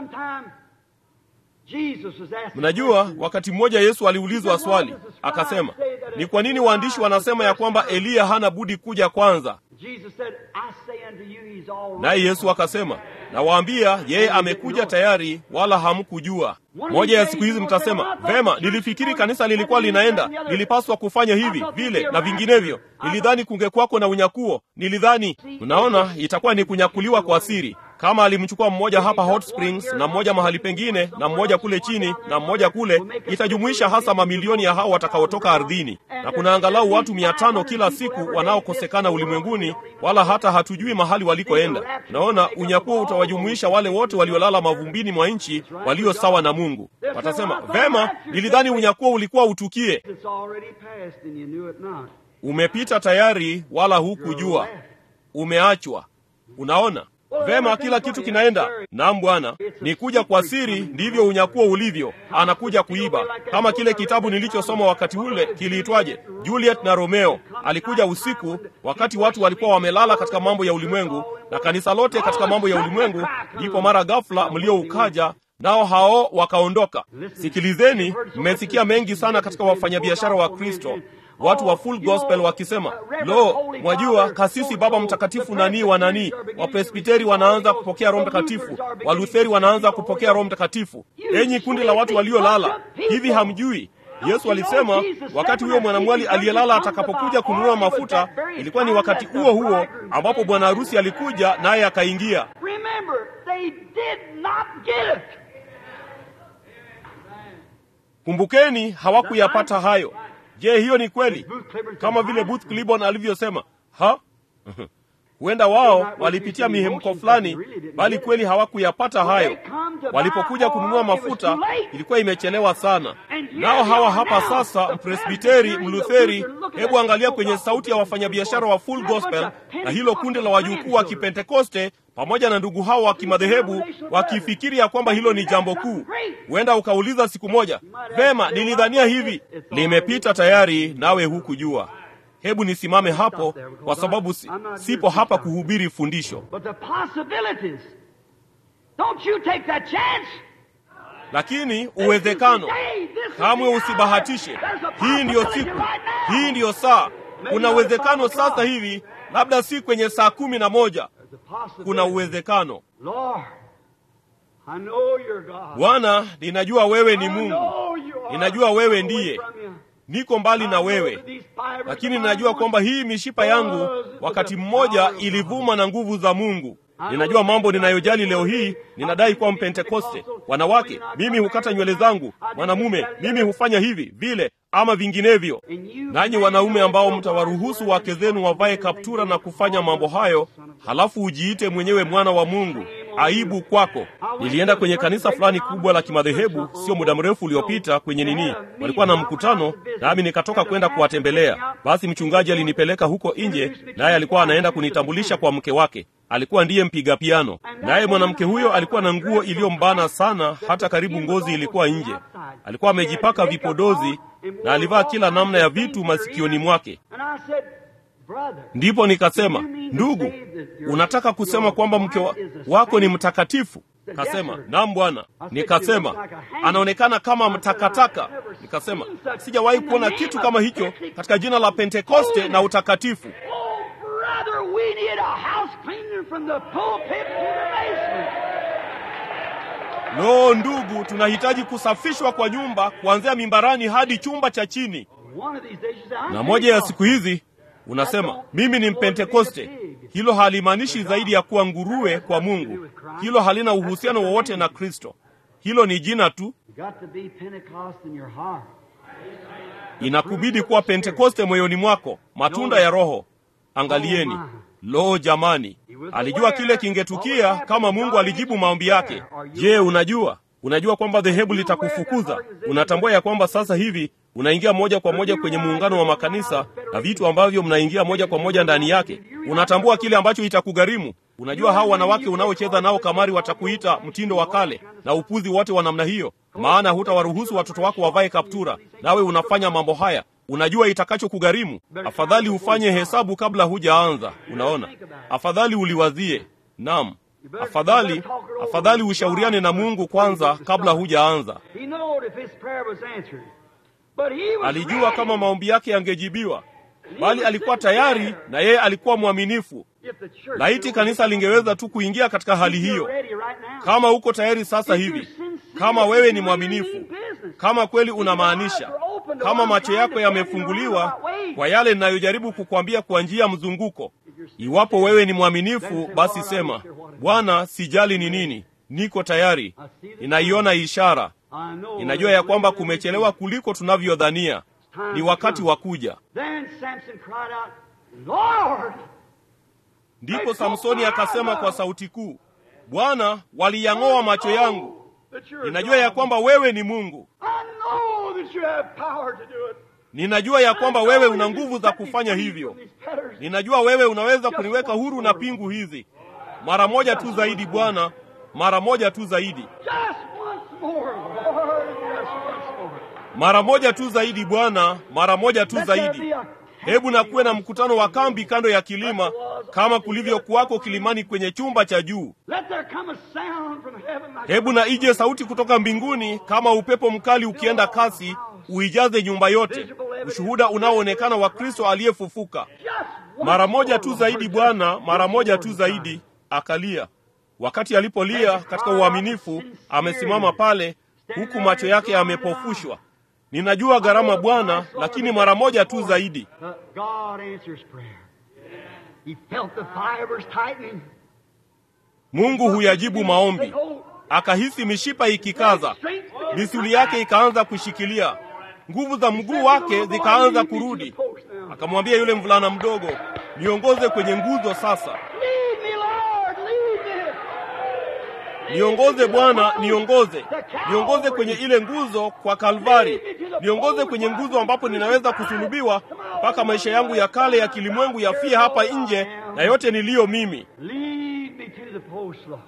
Mnajua, wakati mmoja Yesu aliulizwa swali, akasema, ni kwa nini waandishi wanasema ya kwamba Eliya hana budi kuja kwanza? Naye Yesu akasema, nawaambia yeye amekuja tayari, wala hamkujua. Moja ya siku hizi mtasema, vema, nilifikiri kanisa lilikuwa linaenda, lilipaswa kufanya hivi vile na vinginevyo, nilidhani kungekwako na unyakuo, nilidhani. Mnaona, itakuwa ni kunyakuliwa kwa siri kama alimchukua mmoja hapa Hot Springs na mmoja mahali pengine na mmoja kule chini na mmoja kule, itajumuisha hasa mamilioni ya hao watakaotoka ardhini, na kuna angalau watu mia tano kila siku wanaokosekana ulimwenguni, wala hata hatujui mahali walikoenda. Naona unyakuo utawajumuisha wale wote waliolala mavumbini mwa nchi walio sawa na Mungu. Watasema, vema, nilidhani unyakuo ulikuwa utukie. Umepita tayari, wala hukujua, umeachwa. Unaona Vema, kila kitu kinaenda. Naam Bwana, ni kuja kwa siri, ndivyo unyakuo ulivyo. Anakuja kuiba, kama kile kitabu nilichosoma wakati ule kiliitwaje, Juliet na Romeo. Alikuja usiku, wakati watu walikuwa wamelala katika mambo ya ulimwengu, na kanisa lote katika mambo ya ulimwengu. Ndipo mara ghafla mlio ukaja nao hao wakaondoka. Sikilizeni, mmesikia mengi sana katika wafanyabiashara wa Kristo watu wa full gospel wakisema, lo, mwajua kasisi baba mtakatifu nani wa nani, wapresbiteri wanaanza kupokea roho mtakatifu, walutheri wanaanza kupokea roho mtakatifu. Enyi kundi la watu waliolala, hivi hamjui Yesu alisema wakati huyo mwanamwali aliyelala atakapokuja kununua mafuta, ilikuwa ni wakati huo huo ambapo bwana harusi alikuja naye akaingia. Kumbukeni, hawakuyapata hayo. Je, hiyo ni kweli? Kama vile Booth Cliburn alivyosema, ha huenda wao walipitia mihemko fulani, bali kweli hawakuyapata hayo. Walipokuja kununua mafuta, ilikuwa imechelewa sana. Nao hawa hapa sasa, mpresbiteri, mlutheri. Hebu angalia kwenye sauti ya wafanyabiashara wa full gospel na hilo kundi la wajukuu wa Kipentekoste pamoja na ndugu hao wa kimadhehebu wakifikiri ya kwamba hilo ni jambo kuu. Huenda ukauliza siku moja, vema, nilidhania hivi. Limepita tayari, nawe hukujua. Hebu nisimame hapo, kwa sababu si, sipo hapa kuhubiri fundisho, lakini uwezekano. Kamwe usibahatishe. Hii ndiyo siku, hii ndiyo saa. Kuna uwezekano sasa hivi, labda si kwenye saa kumi na moja kuna uwezekano. Bwana, ninajua wewe ni Mungu, ninajua wewe ndiye. Niko mbali na wewe, lakini ninajua kwamba hii mishipa yangu wakati mmoja ilivuma na nguvu za Mungu. Ninajua mambo ninayojali leo hii. Ninadai kuwa Mpentekoste. Wanawake, mimi hukata nywele zangu. Mwanamume, mimi hufanya hivi vile ama vinginevyo. Nanyi wanaume ambao mtawaruhusu wake zenu wavae kaptura na kufanya mambo hayo, halafu ujiite mwenyewe mwana wa Mungu, aibu kwako. Nilienda kwenye kanisa fulani kubwa la kimadhehebu sio muda mrefu uliopita, kwenye nini, walikuwa na mkutano, nami nikatoka kwenda kuwatembelea. Basi mchungaji alinipeleka huko nje, naye alikuwa anaenda kunitambulisha kwa mke wake alikuwa ndiye mpiga piano, naye mwanamke huyo alikuwa na nguo iliyombana sana, hata karibu ngozi ilikuwa nje. Alikuwa amejipaka vipodozi na alivaa kila namna ya vitu masikioni mwake. Ndipo nikasema, ndugu, unataka kusema kwamba mke wa, wako ni mtakatifu? Kasema, naam bwana. Nikasema, anaonekana kama mtakataka. Nikasema, sijawahi kuona kitu kama hicho katika jina la Pentekoste na utakatifu. Brother, we need a house cleaner from the pulpit to the basement. Lo, ndugu, tunahitaji kusafishwa kwa nyumba kuanzia mimbarani hadi chumba cha chini. One of these days you say, I'm Na moja ya Pentecostal. siku hizi unasema mimi ni Mpentekoste. Hilo halimaanishi zaidi ya kuwa nguruwe kwa Mungu. Hilo halina uhusiano wowote na Kristo. Hilo ni jina tu. You got to be Pentecost in your heart. Inakubidi kuwa Pentekoste moyoni mwako, matunda ya Roho. Angalieni, lo jamani, alijua kile kingetukia kama Mungu alijibu maombi yake. Je, unajua unajua kwamba dhehebu litakufukuza? Unatambua ya kwamba sasa hivi unaingia moja kwa moja kwenye muungano wa makanisa na vitu ambavyo mnaingia moja kwa moja ndani yake. Unatambua kile ambacho itakugharimu. Unajua hao wanawake unaocheza nao kamari watakuita mtindo wa kale na upuzi wote wa namna hiyo, maana hutawaruhusu watoto wako wavae kaptura, nawe unafanya mambo haya. Unajua itakachokugharimu. Afadhali ufanye hesabu kabla hujaanza. Unaona, afadhali uliwazie. Naam, afadhali afadhali ushauriane na Mungu kwanza kabla hujaanza. He knowed if his prayer was answered. But he was Alijua ready. kama maombi yake yangejibiwa, bali alikuwa tayari na yeye alikuwa mwaminifu. If the church Laiti kanisa lingeweza tu kuingia katika hali If you're hiyo. ready right now. Kama uko tayari sasa hivi, kama wewe ni mwaminifu, kama kweli unamaanisha, kama macho yako yamefunguliwa kwa yale ninayojaribu kukwambia kwa njia ya mzunguko. Iwapo wewe ni mwaminifu, basi sema, Bwana, sijali ni nini, niko tayari. Ninaiona ishara, I know ninajua ya kwamba kumechelewa kuliko tunavyodhania. Ni wakati wa kuja. Then Samson cried out, Lord, Ndipo Samsoni akasema kwa sauti kuu, Bwana, waliyang'oa macho yangu. that you're Ninajua ya kwamba wewe ni Mungu. I know that you have power to do it. Ninajua ya kwamba wewe una nguvu za kufanya hivyo. Ninajua wewe unaweza kuniweka huru na pingu hizi. Mara moja tu zaidi Bwana, mara moja tu zaidi, Just once more, Lord, just once more. mara moja tu zaidi Bwana, mara moja tu Let there zaidi. be a Hebu na kuwe na mkutano wa kambi kando ya kilima kama kulivyokuwako kilimani kwenye chumba cha juu. Let there come a sound from heaven like Hebu na ije sauti kutoka mbinguni kama upepo mkali ukienda kasi, uijaze nyumba yote, ushuhuda unaoonekana wa Kristo aliyefufuka. just once Mara moja more, tu Lord, zaidi just Bwana, once mara moja more, tu God. zaidi. Akalia. Wakati alipolia katika uaminifu, amesimama pale huku macho yake yamepofushwa. Ninajua gharama Bwana, lakini mara moja tu zaidi. But God answers prayer. He felt the fibers tightening. Mungu huyajibu maombi. Akahisi mishipa ikikaza, misuli yake ikaanza kushikilia, nguvu za mguu wake zikaanza kurudi. Akamwambia yule mvulana mdogo, niongoze kwenye nguzo sasa, Lead me, Lord, lead me. niongoze Bwana, niongoze, niongoze kwenye ile nguzo kwa Kalvari, niongoze kwenye nguzo ambapo ninaweza kusulubiwa mpaka maisha yangu ya kale ya kilimwengu yafie hapa nje na yote niliyo mimi. Lead me to the post, Lord.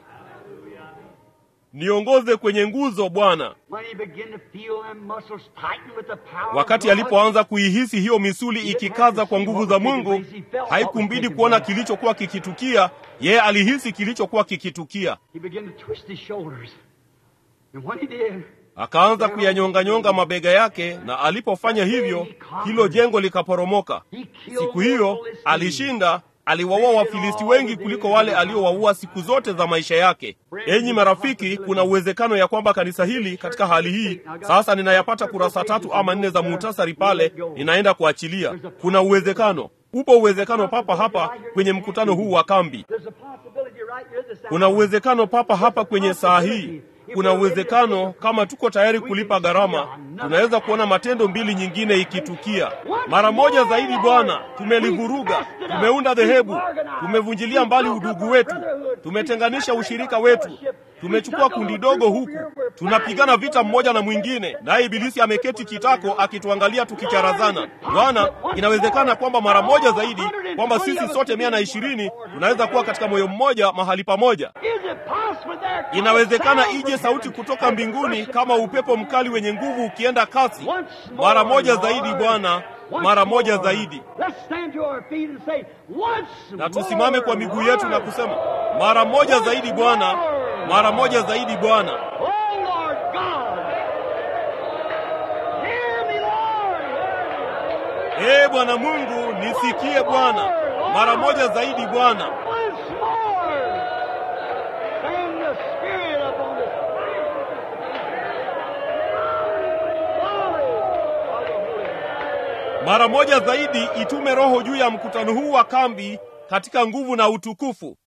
Niongoze kwenye nguzo Bwana. When he began to feel them muscles tighten with the power of Wakati God, alipoanza kuihisi hiyo misuli ikikaza kwa nguvu za Mungu, haikumbidi kuona kilichokuwa kikitukia. Yeye alihisi kilichokuwa kikitukia, he began to twist his shoulders. And when he did, akaanza kuyanyonganyonga mabega yake, na alipofanya hivyo, hilo jengo likaporomoka. Siku hiyo alishinda, aliwaua Wafilisti wengi kuliko wale aliowaua siku zote za maisha yake. Enyi marafiki, kuna uwezekano ya kwamba kanisa hili katika hali hii sasa, ninayapata kurasa tatu ama nne za muhtasari pale, ninaenda kuachilia. Kuna uwezekano, upo uwezekano papa hapa kwenye mkutano huu wa kambi. there's a possibility right here this Kuna uwezekano papa hapa kwenye saa hii. Kuna uwezekano kama tuko tayari kulipa gharama, tunaweza kuona matendo mbili nyingine ikitukia mara moja zaidi. Bwana, tumelivuruga, tumeunda dhehebu, tumevunjilia mbali udugu wetu, tumetenganisha ushirika wetu, tumechukua kundi dogo huku, tunapigana vita mmoja na mwingine, naye ibilisi ameketi kitako akituangalia tukicharazana. Bwana, inawezekana kwamba mara moja zaidi, kwamba sisi sote mia na ishirini tunaweza kuwa katika moyo mmoja mahali pamoja. Is it possible there comes Inawezekana a sound ije from sauti heaven kutoka as mbinguni worship kama comes upepo mkali wenye nguvu ukienda kasi. Once more, Mara moja Lord. zaidi Bwana, Once mara moja more. zaidi. Let's stand to our feet and say, once Na tusimame kwa miguu yetu na Lord. kusema mara moja zaidi Bwana, mara moja zaidi Bwana. Oh Lord God. Hear me, Lord. Ee Bwana Mungu, nisikie Bwana, mara moja zaidi Bwana. Once more. Send the Spirit upon us. mara moja zaidi itume Roho juu ya mkutano huu wa kambi katika nguvu na utukufu.